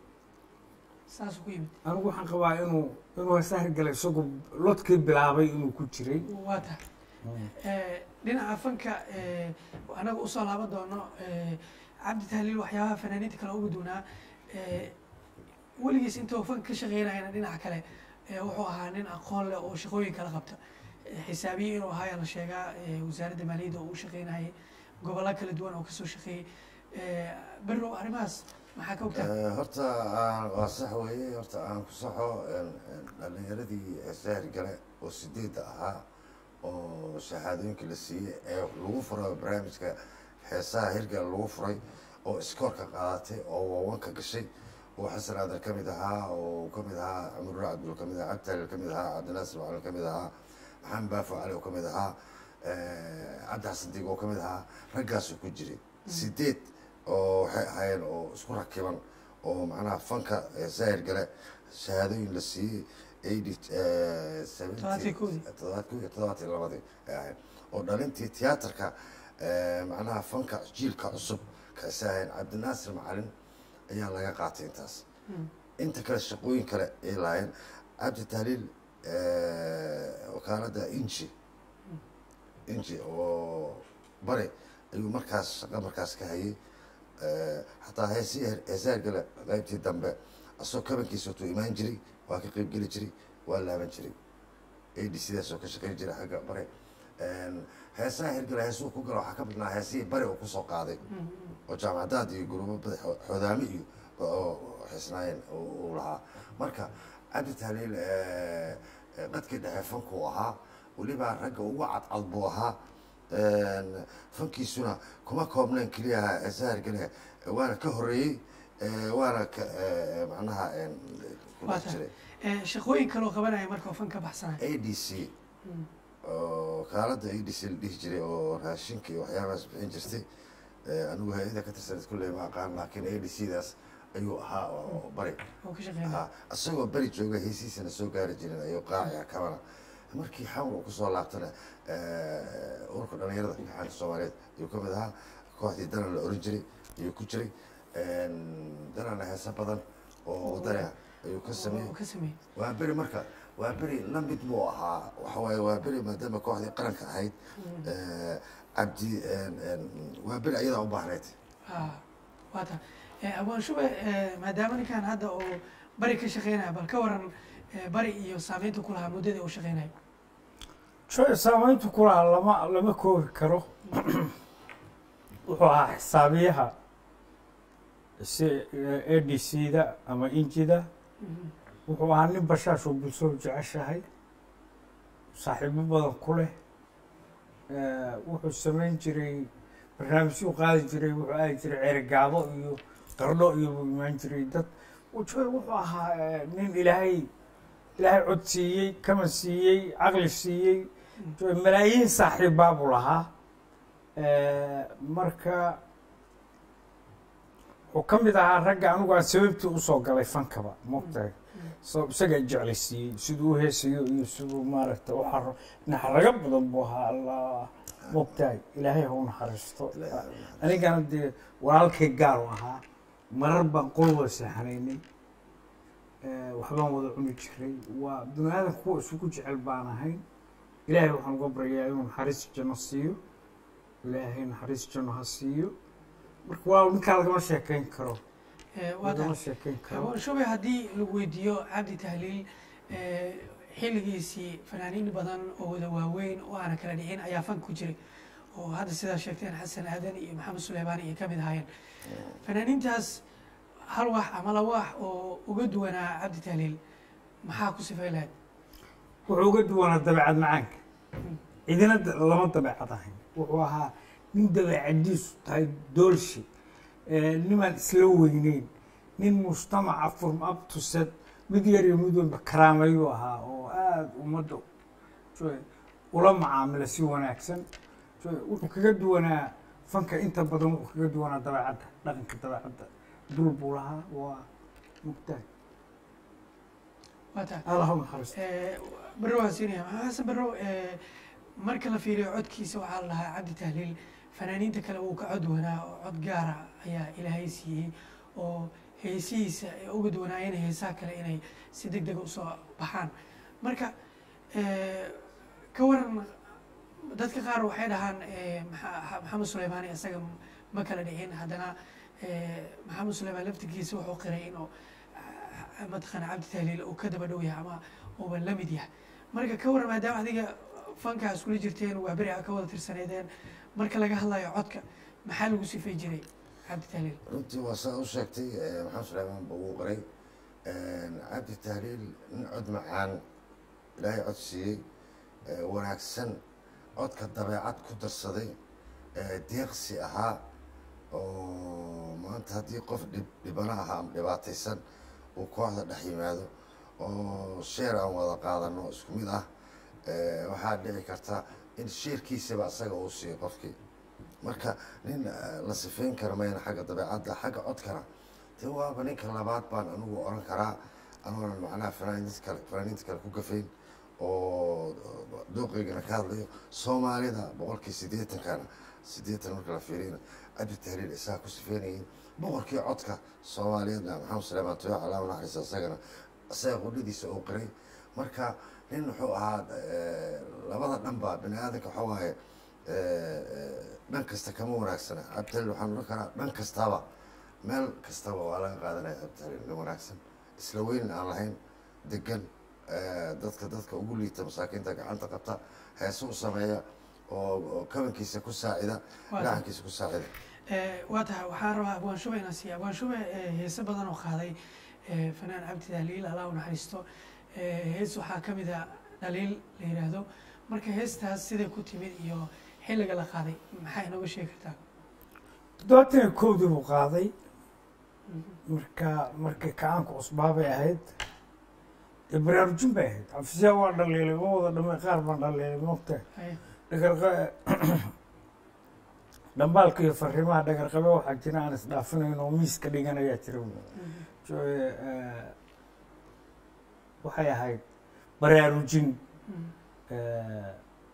saasuu ku yimid anigu waxaan qabaa inuu inuu heesaa hirgalay isagu lodkii bilaabay inuu ku jiray waa tahay Eh, dhinaca fanka eh, anaga usoo laaban doono eh, cabdi tahliil waxyaabaha fanaaniinta kale ugu duunaa eh, weligiis intuu fanka ka shaqeynayana dhinaca kale eh, wuxuu ahaa nin aqoon leh oo shaqooyin kala qabta Eh, xisaabiye inuu ahaa ayaa la sheegaa eh, wasaaradda maaliyadda oo u shaqeynayay gobollo kala duwan oo kasoo shaqeeyey Eh, berrow arrimahaas maxaa ka ogtaa Eh, horta aan- waa sax weeye horta aan ku saxo een, een, dhalinyaradii sahri gale oo sideedda ahaa oo shahaadooyinka la siiyey ee lagu furay barnaamijka heesaha hirgala lagu furay oo iskoorka qaadatay oo wawanka gashay oo xasan aadan ka mid ahaa oo ka mid ahaa cumar cabdul ka mid ahaa cabditaalil ka mid ahaa cabdinaasir macalin ka mid ahaa maxamed baafo cali oo ka mid ahaa eh, cabdi xasan diig oo ka mid ahaa raggaasuu ku jiray sideed oo waxay ahaayeen oo isku rakiban oo macnaha fanka eh, sahir gale shahaadooyin la siiyey eighty Todobaadkii kowdii. todobaadkii iyo todobaadkii labadii ay ahayd oo dhalintii tiyaatarka eh, macnaha fanka jiilka cusub ka isaaheen cabdinaasir macalin ayaa laga qaatay intaas inta kale shaqooyin kale ay lahaayeen cabdi tahliil eh, wakaaladda inji inji oo bari ayuu markaas shaqo markaas ka hayay Eh, xataa heesii heesaha gale qaybtii dambe asagoo kabankiisa watuu imaan jiray waa ka qeyb geli jiray waa laaban jiray ad sidaasoo ka shaqeyn jiray xagga bare heesaha hirgale heesuu ku galo waxaa ka badnaa heesihii bari uu kusoo qaaday oo jaamacadaad iyo gurubo bada xoodaami iyo oo xisnaayeen uu lahaa marka cabdi tahliil eh, eh, qadkii dhexe fankuu ahaa weliba ragga ugu cadcad buu ahaa fankiisuna kuma koobnayn keliyaha heesaha hirgale waana ka horeeyey eh, waana ka eh, macnaha eh, ku waa dhex tahay jiray Eh, shaqooyin kaloo qabanaya marka oo fan ka baxsanaya a d c oo kaalada a d c la dhihi jiray oo raashinka iyo waxyaabahaas bixin jirtay Eh, anigu hay-ada ka tirsaneed kulley ma aqaan laakiin a d c daas ayuu ahaa oo bari oo ka shaqeynaya ahaa isagoo beri jooga heesiisana soo gaari jirin ayuu qaaciya kabana markii xamar uu kusoo laabtana eh, ururka dhalinyarada xaanka soomaaliyeed ayuu ka mid ahaa kooxdii danan la oran jiray ayuu ku jiray danana heese badan oo wadani ah ayuu ka sameeyey oo ka sameeyey waa beri marka waa beri la mid buu ahaa waxa waaye waa beri maadaama kooxdii qaranka ahayd eh, cabdi waa beri ayadaa u baahnayd Ah, waa tahay Eh, abwaan shube eh, maadaama ninkan hadda oo bari ka shaqeynaya bal ka waran eh, bari iyo saameynta ku lahaa muddadii uu shaqeynaya jo saameyntu ku lahaa lama lama koobi karo wuxuu ahaa xisaabiyaha si a d c da ama injida wuxuu ahaa nin bashaashoo bulshadu jeceshahay saaxiibo badan ku leh Eh, wuxuu samayn jiray barnaamijyuu qaadi jiray wuxuu aadi jiray ceerigaabo iyo qardho iyo buu imaan jiray dad jo wuxuu ahaa eh, nin ilaahay ilaahay cod siiyey kaman siiyey caqli siiyey jo malaayiin saaxiibbaa buu lahaa Eh, marka wuxuu ka mid ahaa ragga anigu aan sababtii usoo galay fankaba mogtahay so isagaa jeclaysiiyey siduu u heesayo iyo siduu maaragta waxaa naxaraga badan buu ahaa allah mogtahay ilaahay ha u naxariisto anigana dee walaalkay gaar u ahaa marar baan qol wada seexanaynay Eh, waxbaan wada cuni jiray waa bini aadan kuwa isugu jecel baan ahayn ilaahay waxaan uga baryayaa inuu naxariis janno siiyo ilaahay naxariis janno ha siiyo marka waa ninkaa lagama sheekeyn karo Eh, waa lagama tahay sheekeyn karo abwaan shube haddii lagu weydiiyo cabdi tahliil eh, xilligiisii fanaaniin badan oo wada waaweyn oo aana kala dhicin ayaa fan ku jiray oo hadda sidaa sheegteen xasan aadan iyo maxamed suleymaan iyo ka mid ahaayeen fanaaniintaas hal wax ama laba wax oo uga duwanaa cabdi tahliil maxaa ku sifay lahayd wuxuu uga duwanaa dabeecad macaanka cidina da- lama dabeecad ahayn wuxuu ahaa nin dabeecadiisu tahay doolshi eh, nimaan isla weyneyn nin mujtamaca furm abtused mid yar iyo mid walba karaamayuu ahaa oo aada ummadda joy ula macaamila si wanaagsan joy wuxuu kaga duwanaa fanka inta badan wuxuu kaga duwanaa dabeecadda dhaqanka dabeecadda dul buu lahaa waa mugtahay waa tahay allah u naxariisto Eh, barrow waan siinaya maxaa xasan barrow eh, marka la fiiriyo codkiisa waxaa la dhahaa cabdi tahliil fanaaniinta kale wuu ka cod wanaa oo cod gaara ayaa ilaahay siiyey oo heesihiisa ay uga duwanaayeen heesaha kale inay si deg dega usoo baxaan marka eh, ka waran dadka qaar waxay dhahaan eh, Maxa- maxamed suleymaani isaga ma kala dhicin haddana eh, maxamed suleymaan laftigiisa wuxuu qiray inuu ah, mataqaana cabdi tahliil uu ka daba dhow yahay ama uuba la mid yahay marka ka waran maadaama adiga fankaa iskula jirteen waa beri a ka wada tirsaneedeen marka laga hadlayo codka maxaa lagu sifay jiray cabdi tahliil runtii waa saa u sheegtay eh, maxamed suleymaan buu ugu qoray cabdi tahliil nin cod macaan ilaahay cod siiyey eh, wanaagsan codka dabeecad ku darsaday eh, deeqsi ahaa oo maanta haddii qof dhib dhibana ahaa ama dhibaataysan uu kooxda dhex yimaado oo sheer aan wada qaadano isku mid ah eh, waxaa dhici karta in sheerkiisaba isaga uu siiyo qofkii marka nin eh, la sifeyn kara mayna xagga dabeecadda xagga codkana de waaba ninka labaad baan anigu oran karaa anoonan macnaha fanaaniinta kale fanaaniinta kale ku gafayn oo dooqeygana ka hadlayo soomaalida boqolkii siddeetankana siddeetan marka la fiiriyana cabdi tahliil isaga ku sifeynayay boqorkii codka soomaaliyeedna maxamed suleymaan toyo calaama naxariista isagana isaga qudhadiisa uu qiray marka nin wuxuu ahaa eh, labada dhanba bini aadanka waxa waaye eh, eh, dhan kasta kama wanaagsana cabditahliil waxaan oran karaa dhan kastaba meel kastaba waa laga qaadanaya cabditahliil nin wanaagsan isla weyn aan lahayn degan eh, dadka dadka ugu liita masaakiinta gacanta qabta heese u sameeya oo oo kabankiisa ku saacida Waa gacankiisa ku saacida Eh, waa tahay waxaan rabaa abwaan shube inaan siiya abwaan shube eh, heese badan oo qaaday eh, fanaan cabdi tahliil allah u naxariisto Eh, hees waxaa ka mid a dhaliil la yidhaahdo marka heestaas siday ku timid iyo xilliga la qaaday maxaa inooga sheegi kartaa toddobaatan iyo kowdii buu qaaday marka markii kacaanka cusbaa bay ahayd dee baraarujin bay ahayd xafiisyaa waa dhaliilay ma wada dhamay qaar baan dhaliilay moogta Haye. dhagarqa dhambaalka iyo fariimaha dhagarqabe waxaa jira aan isdhaafinayn oo miiska dhigan ayaa jira Mhm. Jo- eh, waxay ahayd baraarujin Mhm. eh,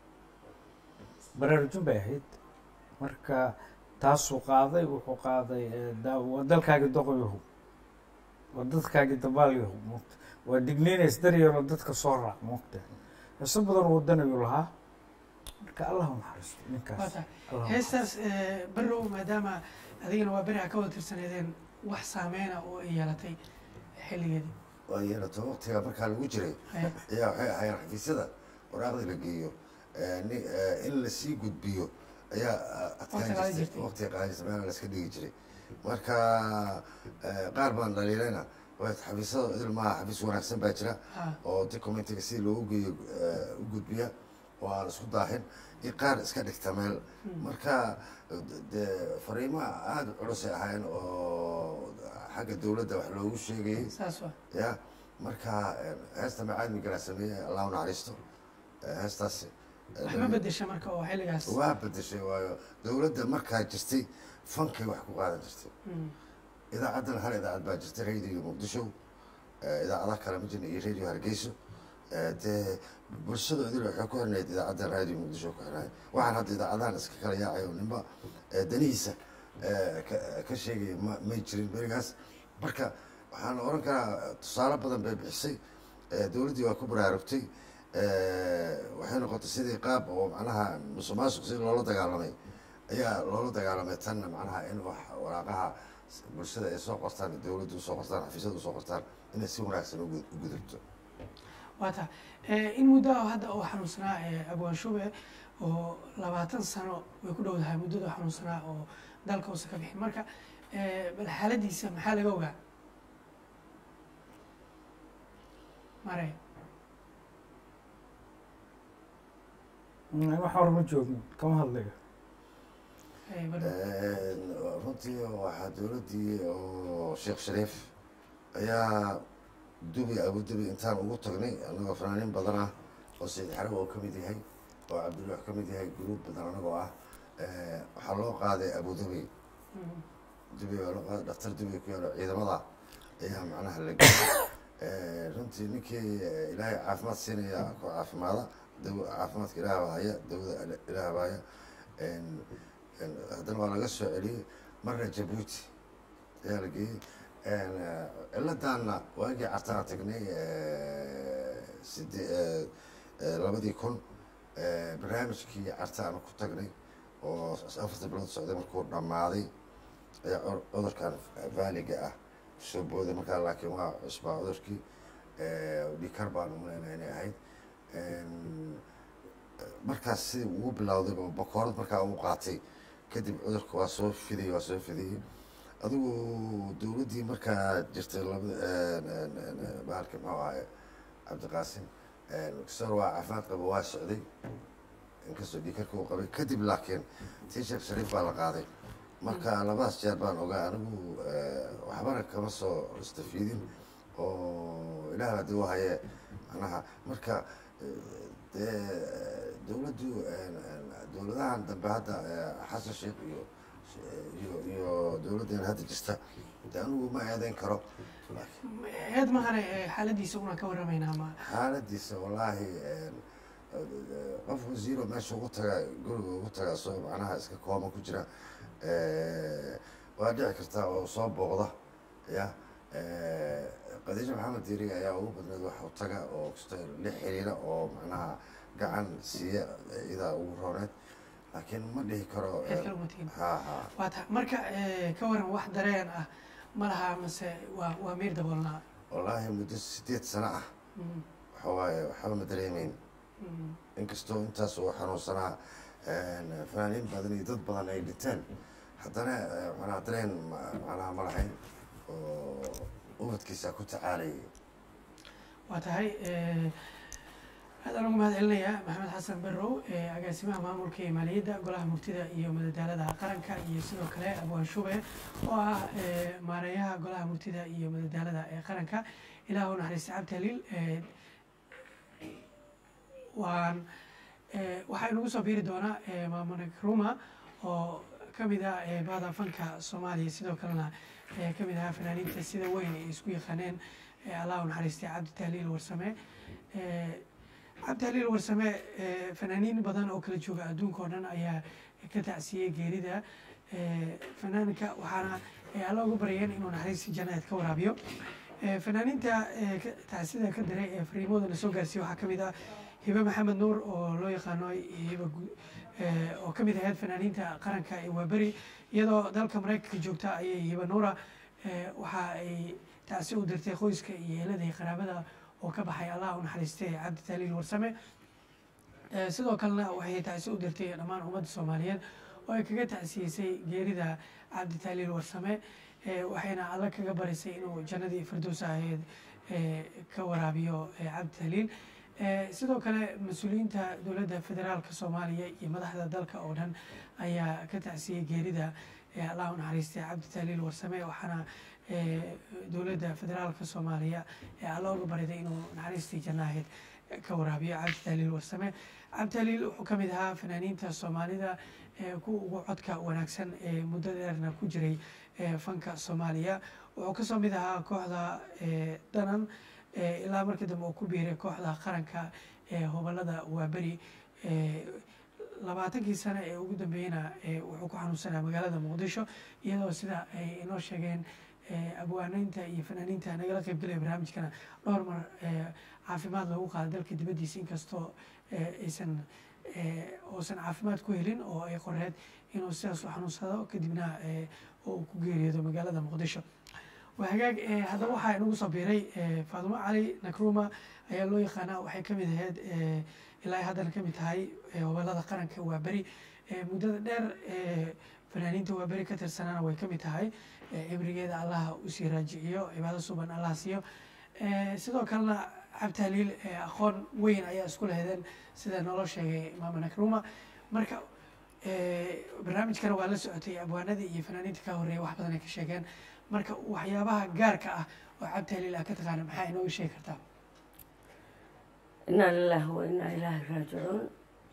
baraarujin bay ahayd marka taasuu qaaday wuxuu qaaday eh, daa- waa dalkaagii doqoyahu waa dadkaagii dabaalyahu moogta waa digniinays daryaro dadka soo raac moogta heeso badan wadanayuu lahaa marka allah u naxariisto waa ninkaas tahay Allah u heestaas eh, barrow maadaama adigana waa beri a ka wada tirsaneedeen wax saameyna oo ay yeelatay xilligeedii waa yeelato waqtiga markaa lagu jiray Haye. ayaa waxay ahaayeen xafiisyada waraaqda la geeyo eh, ni- eh, in lasii gudbiyo ayaa ah, Waqti adkaan qaadan jirtay jirtay. waqtiga qaadaysa meel laska dhigi jiray marka eh, qaar baan dhaliilayna waa xafiisyada idil maaha xafiis wanaagsan baa jira Ha. oo documentiga si loogu geeyo eh, u gudbiya oo aan isku daahin iyo qaar iska dhigta meel marka dee fariimaha aada u culusay ahaayeen oo xagga dowladda wax loogu sheegayay saas waa ya marka eh, heesta macaadmi galaa sameeyey allah u naxariisto Eh, heestaasi eh, wax ma bedesha marka oo xilligaas waa bedeshay waayo dowladda markaa jirtay fankay wax ku qaadan jirtay Mm. idaacaddana hal idaacad baa jirtay radio muqdisho eh, idaacadaha kale ma jirna iyo radio hargeyso Eh, dee bulshada idil waxay ku xirnayd idaacadda radio muqdisho ku xirnayd waxaan hadda idaacadahan iska kala yaacay oo ninba eh, danihiisa eh, ka- ka sheegaya ma may jirin berigaas marka waxaan oran karaa tusaale badan bay bixisay Eh, dowladdii waa ku baraarugtay Eh, waxay noqotay sidii qaab oo macnaha musuq maasuq sidii loola dagaalamay ayaa loola dagaalamay tanna macnaha in wax waraaqaha bulshada ay soo qortaan dowladda usoo qortaan xafiisyada usoo qortaan inay si wanaagsan ugu u gudubto waa tahay Eh, in muddo ah hadda oo xanuunsanaa eh, abwaan shube oo labaatan sano way ku dhowdahay muddada xanuunsanaa oo dalka uusan ka bixin marka eh, bal xaaladiisa maxaa laga ogaa mare wax hor ma joogno kama hadlayo eh, Barrow. runtii waxaa dowladdii oo sheekh shariif ayaa dubi abudubi intaan ugu tagnay annagoo fanaaniin badan ah oo sayid xaraw oo ka mid yahay oo cabdulwax ka mid yahay guruub badan annagoo ah Eh, waxaa loo qaaday abudubi Mm. dubi waa loo qaaday dhaktar dubi ku yaalo ciidamada ayaa macnaha la gelay Eh, runtii ninkii eh, ilaahay caafimaad siinaya ku caafimaada daw caafimaadka ilaah baa haya dawada ilaah baa haya En- en haddana waa laga soo celiyey marna jabuuti ayaa la geeyey En, eh, ciladaana waagii cartaan tagnay eh, side eh, eh, labadii kun eh, barnaamijkii cartaan ku tagnay oo afarta bilood socday markuu dhammaaday ayaa cur- cudurkan vaaliga ah soo booday markaa laakiin waa cusbaa cudurkii dhikar baan umaleynaa inay ahayd En, markaas sidii ugu bilowday bakoorad markaa uu qaatay kadib cudurka waa soo fidayey waa soo fidayey adigu dowladdii markaa jirtay labada bahalka muxuu ahaye cabdiqaasim kasor waa caafimaad qaba waa socday inkastoo dhiikarka uu qabay kadib laakiin tii sheekh shariif baa la qaaday marka labadaas jeer baan ogaa anigu eh, waxbana kama soo istafiidin oo ilaah haddii u haye macnaha marka eh, dee dowladdu dowladahan dambe hadda eh, xasan sheekh iyo iyo iyo dowladdeena hadda jirta de anigu ma eedeyn karo laakiin eed mahane ee xaaladiisa unaan ka warramaynaa ma xaaladiisa wallaahi qof wasiiro meesha ugu taga guriga ugu taga soo macnaha iska kooban ku jira waa dhici kartaa oo soo booqda ya khadiijo maxamed diiriga ayaa ugu badneed wax u taga oo kasta la xiriira oo macnaha gacan siiya idaa ugu rooneed laakiin ma dhihi karo Cid kale uma tegin. ha ha waa ta marka eh, ka waran wax dareen ah ma laha mase waa waa miir daboolnaa wallaahi muddo sideed sano ah Mm, waxa waaye waxba ma dareemeyn mm. inkastoo intaas uu xanuunsanaa fanaaniin badan iyo dad badan ay dhinteen haddana eh, macnaha dareen ma- macnaha ma lahayn oo ubadkiisa ku tacaalayay waa tahay eh, aadaan ugu mahad celinayaa maxamed xasan barrow ee agaasimaha maamulka iyo maaliyadda golaha murtida iyo madadaalada qaranka iyo sidoo kale abwaan shube oo ah eh, maareeyaha golaha murtida iyo madadaalada ee qaranka ilaah u naxariista cabdi haliil eh, waan eh, waxaa inagu soo biiri doonaa eh, maamune ruma oo ka mid ah eh, bahda fanka soomaaliya sidoo kalena eh, ka mid ahaa fanaaniinta sida weyn ay isku yaqaaneen eh, allah u naxariistay cabdi tahliil warsame Eh, cabdi haliil warsame eh, fanaaniin badan oo kala jooga adduunka oo dhan ayaa ka tacsiyey geerida Eh, fanaanka waxaana eh, alla ugu baryeen inuu naxariista jannadeed ka waraabiyo Eh, fanaaniinta eh, ka- tacsida ka diray ee fariimooda la soo gaarsiiyey waxaa ka mid ah hibe maxamed nuur oo loo yaqaano hibe gu- eh, oo ka mid ahayd fanaaniinta qaranka ee waaberi iyadoo dalka maraykanka joogta ayay hibe nuura eh, waxa ay tacsi u dirtay qoyska iyo eelada iyo qaraabada oo ka baxay allah u naxariistay cabdi tahliil warsame Eh, sidoo kalena waxay tacsi u dirtay dhammaan ummadda soomaaliyeed oo ay kaga tacsiyeysay geerida cabdi tahliil warsame Eh, waxayna alla kaga barisay inuu jannadii firdows ahayd eh, ka waraabiyo eh, cabdi tahliil Eh, sidoo kale mas-uuliyiinta dowladda federaalka soomaaliya iyo madaxda dalka oo dhan ayaa ka tacsiyey geerida eh, allah u naxariistay cabdi tahliil warsame waxaana eh, dowladda federaalka soomaaliya ee alla uga bariday inuu naxariistii janno ahayd ka waraabiyo cabdi tahliil warsame cabdi tahliil wuxuu ka mid ahaa fanaaniinta soomaalida ee kuwa ugu codka wanaagsan ee muddo dheerna ku jiray ee fanka soomaaliya wuxuu kasoo mid ahaa kooxda ee danan ee ilaa markii dambe uu ku biiray kooxda qaranka ee hobolada waaberi ee labaatankii sano ee ugu dambeeyena ee wuxuu ku xanuunsanaa magaalada muqdisho iyadoo sida ay inoo sheegeen ee abwaanaynta iyo fanaaniinta nagala qaybgalaya barnaamijkana dhowr mar ee caafimaad loogu qaada dalka dibaddiisa inkastoo ee aysan ee uusan caafimaad ku helin oo ay qoreed inuu sidaas u xanuunsado kadibna ee uu ku geeriyoodo magaalada muqdisho waa hagaag ee haddaba waxaa inagu soo biiray ee faadumo cali nakruma ayaa loo yaqaanaa waxay ka mid ahayd ee ilaa ay haddana ka mid tahay ee hobolada qaranka waa beri ee muddada dheer ee fanaaniinta waa beri ka tirsanaana way ka mid tahay ee cibrigeeda allaha usii raajiciyo cibaado suban allah siiyo ee sidoo kalena cabdi haliil ee aqoon weyn ayaa isku lehdeen sida naloo sheegay maama nakruma marka ee barnaamijkana waa la socotay abwaanadii iyo fanaaniinta ka horreeya wax badan ay ka sheegeen marka waxyaabaha gaarka ah oo cabdi haliil ah ka taqaana maxaa inooga sheegi kartaa inaa lilahi wa inaa ilaahi raajicuun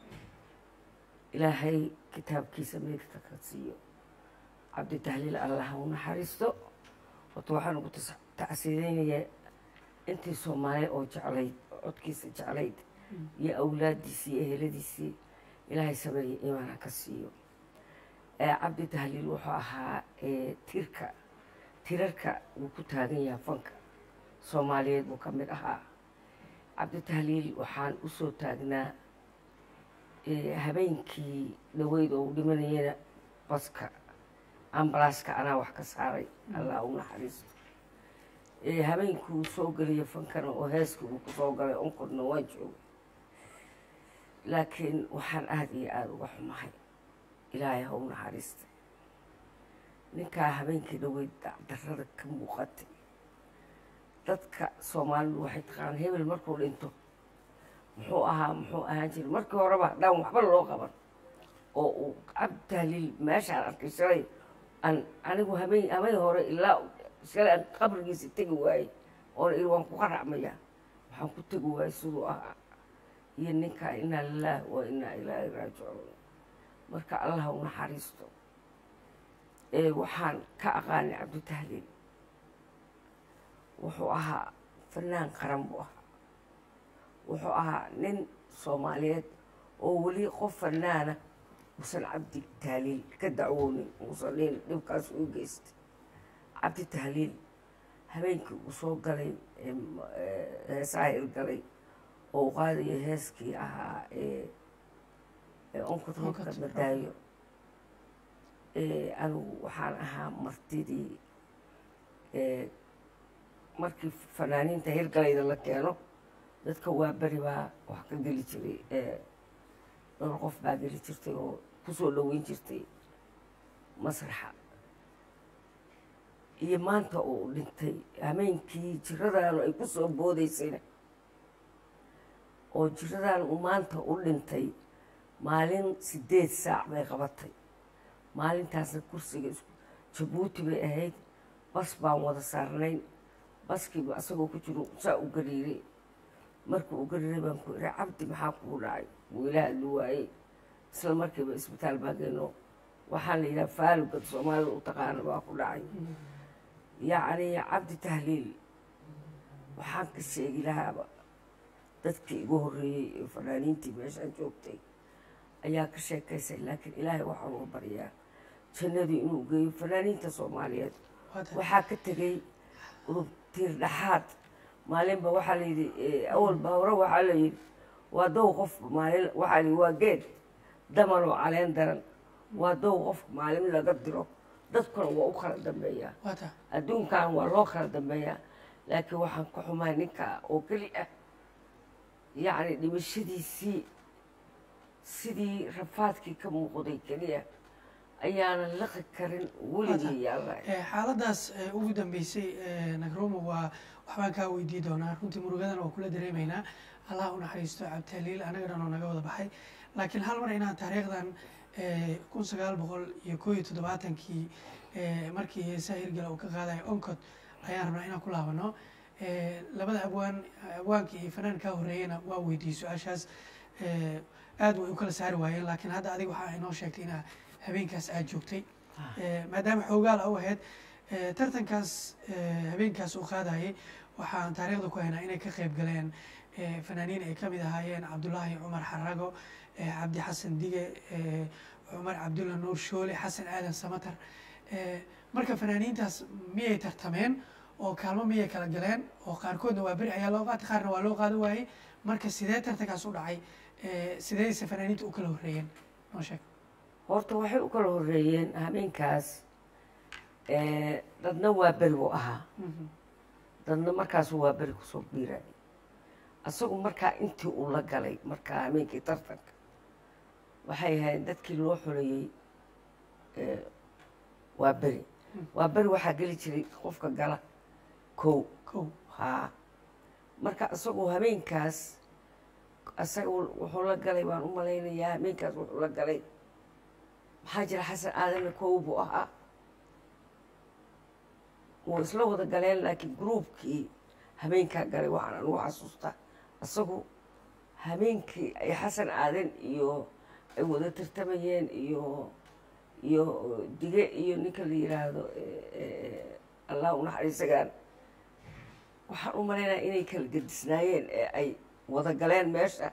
ilaahay kitaabkiisa meegta ka siiyo cabdi tahliil allah u naxariisto horta waxaan ugu tas- tacsiideynayaa intii soomaaliya oo jeclayd oo codkiisa jeclayd iyo awlaaddiisii iyo eheladiisii ilaahay sameeye imaana ka siiyo ee cabdi tahliil wuxuu ahaa ee tirka tirarka wuu ku taagan yahay fanka soomaaliyeed buu ka mid ahaa cabdi tahliil waxaan usoo taagnaa ee habeenkii dhaweyd oo u dhimanayana baska ambalaaska anaa wax ka saaray allah u naxariisto ee habeenkii uu soo gelaya fankana oo heeskii uu kusoo galay onkodna waan joogay laakiin waxaan aada iyo aada uga xumahay ilaahay ha u naxariistay ninkaa habeenkii dhaweyd dacdarrada ka muuqatay dadka soomaalidu waxay taqaanaan hebel markuu dhinto muxuu ahaa muxuu ahaan jiray markii horeba haddaan waxba loo qaban oo uu cabdi tahliil meeshaan arkay shalay aan anigu habeen habeen hore ilaa shalay aan qabrigiisa tegi waayey oona iri waan ku qaracmayaa waxaan ku tegi waayey siduu ahaa iyo ninkaa inaa lilaah wa inaa ilaahi raajicuun marka allah u naxariisto ee waxaan ka aqaanay cabdi tahliil wuxuu ahaa fanaan qaran buu ahaa wuxuu ahaa nin soomaaliyeed oo weli qof fanaana uusan cabdi tahliil ka dacwoonin uusan dhihin dhibkaas u geystay cabdi tahliil habeenkii uu soo galay heesaha hirgalay oo u qaadaya heeskii ahaa ee onkod roobka madaayo anigu waxaan ahaa martidii markii fanaaniinta hirgalayda la keeno dadka waa beri baa wax ka geli jiray dhowr qof baa geli jirtay oo kusoo dhaweyn jirtay masraxa iyo maanta uu dhintay hameenkii jiradaanu ay kusoo boodaysayna oo jiradan uu maanta u dhintay maalin sideed saac bay qabatay maalintaasna kursiga jabuuti bay ahayd bas baan wada saarnayn baskiiba asagoo ku jiro saa u gariiray markuu u gariiray baan ku ihi cabdi maxaa kuu dhacay wuu ila hadli waayey isla markiiba isbitaal baa geeno waxaan la yidhaha faalugad soomaalida u taqaana baa ku dhacay yacni cabdi tahliil waxaan ka sheegi lahaaba dadkii igu horreeyey ee fanaaniintii meeshaan joogtay ayaa ka sheekaysay laakiin ilaahay waxaan uga baryaa jannadii inuu geeyo fanaaniinta soomaaliyeed waxaa ka tegey udub tiir dhaxaad maalinba waxaa la yidhi awalba hore waxaa la yidhi waa dow qof maalin waxaa la yidhi waa geed daman oo caleen daran waa dow qof maalin laga diro dadkuna waa u kala dambeeyaa adduunkan waa loo kala dambeeyaa laakiin waxaan ka xumahay ninka oo keli ah yacni dhimashadiisii sidii rafaadkii ka muuqday keliya ayaanan laqi karin weligii yaalla xaaladaas ugu dambeysay nagroma waa waxbaan kaa weydii doonaa runtii murugadan waa kula dareemaynaa allah u naxariisto cabditahliil anagana oo naga wada baxay laakiin hal mar inaan taariikhdan kun sagaal boqol iyo koo iyo toddobaatankii markii heesaha hirgala uu ka qaadayo oncod ayaan rabnaa inaan ku laabano labada abwaan abwaankii iyo fanaan kaa horreeyena waa weydiiyey su-aashaas aad way u kala saari waayeen laakiin hadda adiga waxaa inoo sheegtay inaa habeenkaas aad joogtay maadaama xoogaal u ahayd tartankaas habeenkaas uu qaadayay waxaan taariikhda ku haynaa inay ka qayb galeen fanaaniin ay kamid ahaayeen cabdullaahi cumar xarago cabdi xasan dige cumar cabdulla nuur shoole xasan aadan samatar marka fanaaniintaas miyay tartameen oo kaalmo miyay kala galeen oo qaarkoodna waa beri ayaa loo qaatay qaarna waa loo qaada waayey marka sidee tartankaas u dhacay sideyse fanaaniinta u kala horreeyeen noo sheeg horta waxay u kala horreeyeen habeenkaas dadna waa beri buu ahaa dadna markaasu waa beri kusoo biirayay asagu markaa intii uu la galay markaa habeenkii tartanka waxay ahayd dadkii loo xoreeyey waa beri waa beri waxaa geli jiray qofka gala kow kow haa marka isagoo habeenkaas isaga wuxuu la galay baan u malaynayaa habeenkaas wuxuu la galay maxaa jira xasan aadanna kow buu ahaa wuu isla wada galeen laakiin gruubkii habeenkaa galay waxaan anugu xasuustaa isagu habeenkii ay xasan aadan iyo ay wada tartamayeen iyo iyo dige iyo ninka la yiraahdo allah u naxariisagaan waxaan u malaynaya inay kala gedisnaayeen ee ay wada galeen meesha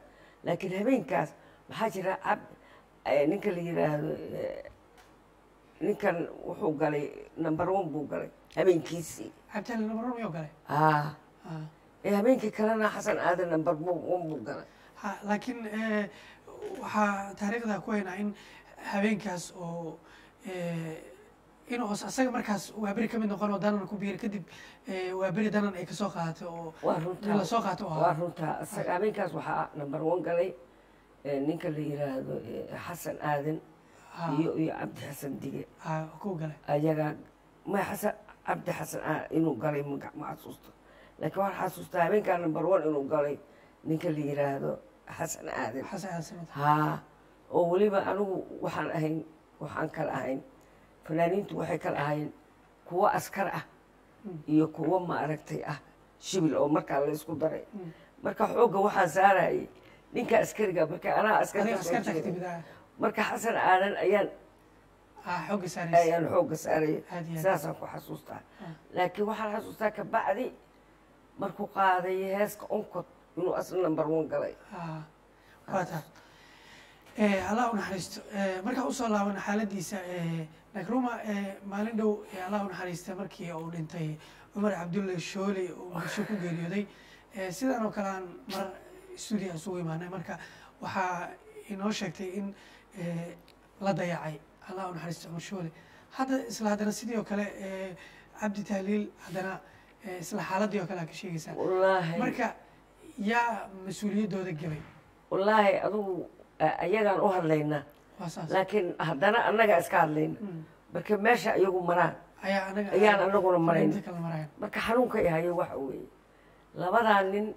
laakiin habeenkaas maxaa jira cab eh, ninka la yidhaahdo eh, ninkan wuxuu galay number one buu galay habeenkiisii cabditaali nabaroon miyuu galay ah Ah. ee habeenkii kalena xasan aadan number one buu galay ha laakiin eh, waxaa taariikhda ku haynaa in habeenkaas oo eh, inuu os- asaga markaas waaberi ka mid noqon oo danan ku biiri kadib eh, waaberi danan ay kasoo qaadatay oo waa in runtaa lasoo qaato oo waa ahaa runtaa isaga habeenkaas waxaa number one galay eh, ninka la yidhaahdo eh, xasan aadan Ha, iyo iyo cabdi xasan dige ha, ku galay ayagaa ma xasan cabdi xasan ah inuu galay ma ma xasuusto laakiin waxaan xasuustaa habeenkaa number one inuu galay ninka la yidhaahdo xasan aadan xasan aadan samad haa oo weliba anigu waxaan ahayn waxaan kala ahayn fanaaniintu waxay kala ahayn kuwo askar ah iyo kuwo maaragtay ah shibil oo markaa la isku daray marka xoogga waxaan saarayay ninka askariga marka anaa adiga askarka soo askarta ka jeeday. timid ah marka xasan aadan ayaan ah xoogga saaraysa ayaan xoogga saaraya Aad iyo aad. saasaan ku xasuustaa laakiin waxaan xasuustaa kabacdi markuu qaaday heeska onkod inuu asna number one galay Ah, waa taa Eh, allah u naxariisto Eh, markaa usoo laabana xaaladiisa eh, nakruma eh, maalin dhow eh, allah u naxariista markii uu dhintay cumar cabdulle shoole uu bulsho ku geeriyooday Eh, sidan oo kale aan mar stuudia isugu imaanay marka waxaa inoo sheegtay in eh, la dayacay allah u naxariisto cumar shoole hadda isla haddana sidii oo kale eh, cabdi tahliil haddana eh, isla xaaladii oo kale aa ka sheegaysaa wallaahi marka yaa mas-uuliyaddooda gebay wallaahi adugu a- ayagaan u hadlaynaa waa saas laakiin haddana annagaa iska hadlayna marka meesha iyagu maraan ayaa anaga ayaan anaguna marayn. inta kala marayn marka xanuunka ay hayo waxa weeye labadaa nin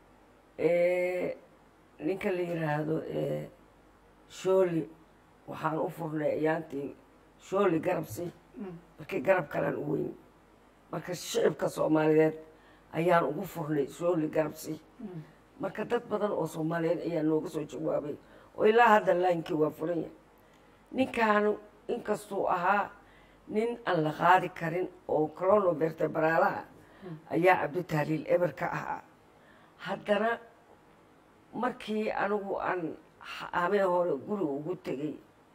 ee, ninka la yidhaahdo ee, shooli waxaan u furnay ayaantii shooli garabsi markii garab kalaan u weyn marka shicibka soomaaliyeed ayaan ugu furnay shooli garabsi marka dad badan oo soomaaliyeed ayaa nooga soo jawaabay oo ilaa hadda laayinkii waa furan yahay ninkaanu inkastuu ahaa nin aan la qaadi karin oo colono vertebraalaha ayaa cabditahliil eber ka ahaa haddana markii anigu aan hamee hore guriga ugu tegey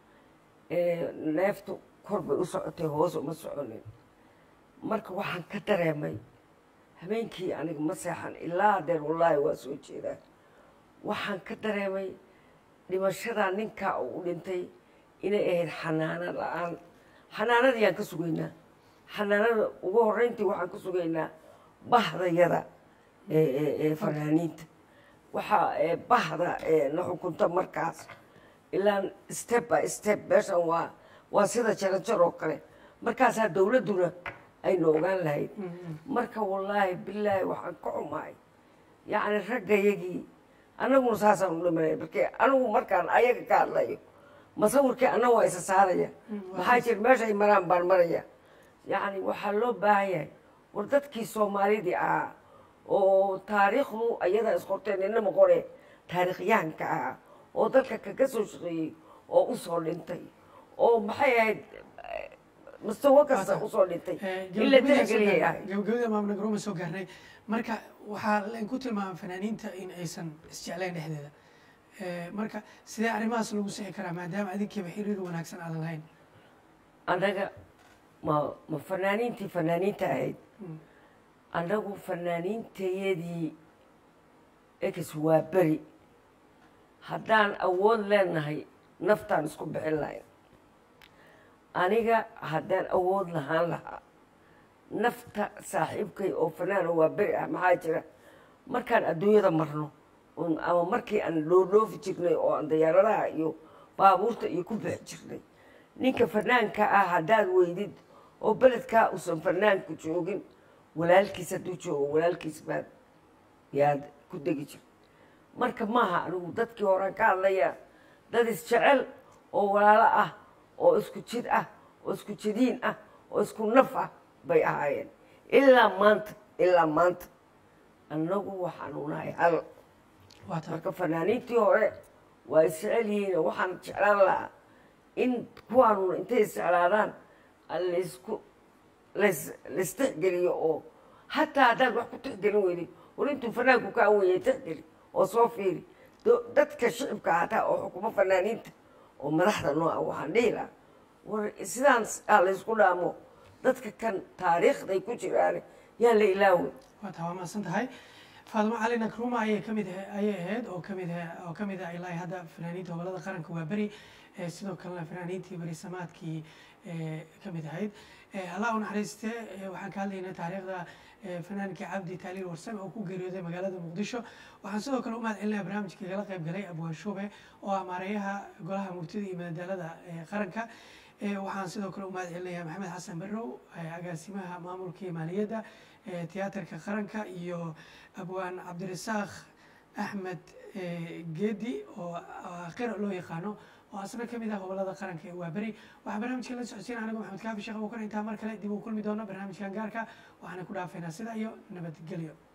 ee neeftu kor bay u socotay hoos uma soconin marka waxaan ka dareemay habeenkii aniga ma seexan ilaa hadeer wallaahi waa soo jeedaa waxaan ka dareemay dhimashada ninkaa uu u dhintay inay ahayd xanaano la-aan xanaanadayaan ka sugaynaa xanaanada ugu horreyntii waxaan ka sugaynaa bahdayada ee ee ee fanaaniinta waxaa ee bahda ee na xukunta markaas ilaa step by step meeshan waa waa sida jaranjar oo kale markaasaa dowladduna ayna ogaan lahayd marka wallaahi bilaahi waxaan ka xumahay yacni raggayagii annaguna saasaan u dhimanaya markee anigu markaan ayaga ka hadlayo masawirkii anna waa isa saaraya maxaa jira meeshay maraan baan maraya yacni waxaa loo baahan yahay war dadkii soomaalidii ahaa oo taariikhdu ayadaa isqorteen inama qore taariikhyahanka ahaa oo dalka kaga soo shaqeeyey oo usoo dhintay oo maxay ahayd eh, mustawa kasta usoo dhintay in la tixgeliyay ahayd gabagabada maamna garooma soo gaarnay marka waxaa lainku tilmaama fanaaniinta in aysan isjeclayn dhexdeeda Eh, marka sidee arrimahaas lagu sixi karaa maadaama adinkiiba xiriir wanaagsan aadan lahayn annaga ma ma fanaaniintii fanaaniinta ahayd annagu fanaaniintayadii ex waa beri haddaan awood leenahay naftaan isku bixin lahayn aniga haddaan awood lahaan lahaa nafta saaxiibkay oo fanaana waa beri ah maxaa jira markaan adduunyada marno un- ama markii aan dhoodhoofi jirnay oo aan dayaaradaha iyo baabuurta iyo ku bixi jirnay ninka fanaanka ah haddaad weydid oo beledkaa uusan fanaanku joogin walaalkiis hadduu joogo walaalkiis baad yaad ku degi jir marka maaha anigu dadkii horaan ka hadlaya dad isjecel oo walaalo ah oo isku jid ah oo isku jidiin ah oo isku naf ah bay ahaayeen ilaa maanta ilaa maanta annagu waxaanu nahay hal waa taa marka fanaaniintii hore waa isjecel yihiin oo waxaan jeclaan lahaa in kuwaanuna intay isjeclaadaan laysku lays laistixgeliyo oo hataa haddaad wax ku tixgelin weyday war intuu fanaanku kaa weyay tixgeli oo soo fiiri do- dadka shicibka hataa oo xukumo fanaaniinta oo madaxda nooca waxaan dhihi lahaa war sidaan aa laysku dhaamo dadka kan taariikhday ku jiraan yaa la ilaaway waa taa waa mahadsan tahay faadimo cali nakruma ayay kamid ah- ayay ahayd oo kamid ah- oo kamid ah ilaa hadda fanaaniinta gobolada qaranka waa beri eh, sidoo kalena fanaaniintii beri samaadkii eh, kamid ahayd Eh, allah u naxariiste eh, waxaan ka hadlaynaa taariikhda eh, fanaankii cabdi taaliil warsame oo ku geeriyooday magaalada muqdisho waxaan sidoo kale u mahad celinaya barnaamijka igala qayb galay abwaan shuube oo ah maareeyaha golaha murtida iyo madadaalada ee qaranka Eh, waxaan sidoo kale u mahad celinayaa maxamed xasan barrow eh, agaasimaha maamulka iyo maaliyadda ee tiyaatarka qaranka iyo abwaan cabdirasaaq axmed eh, geedi oo ah, qira loo yaqaano oo asna kamid ah gobolada qaranka ee waaberi waxaa barnaamijka la socodsiin anigu maxamed kaafi sheekh abuukar intaa mar kale dib u kulmi doono barnaamijkan gaarka waxaana ku dhaafaynaa sida iyo nabadgelyo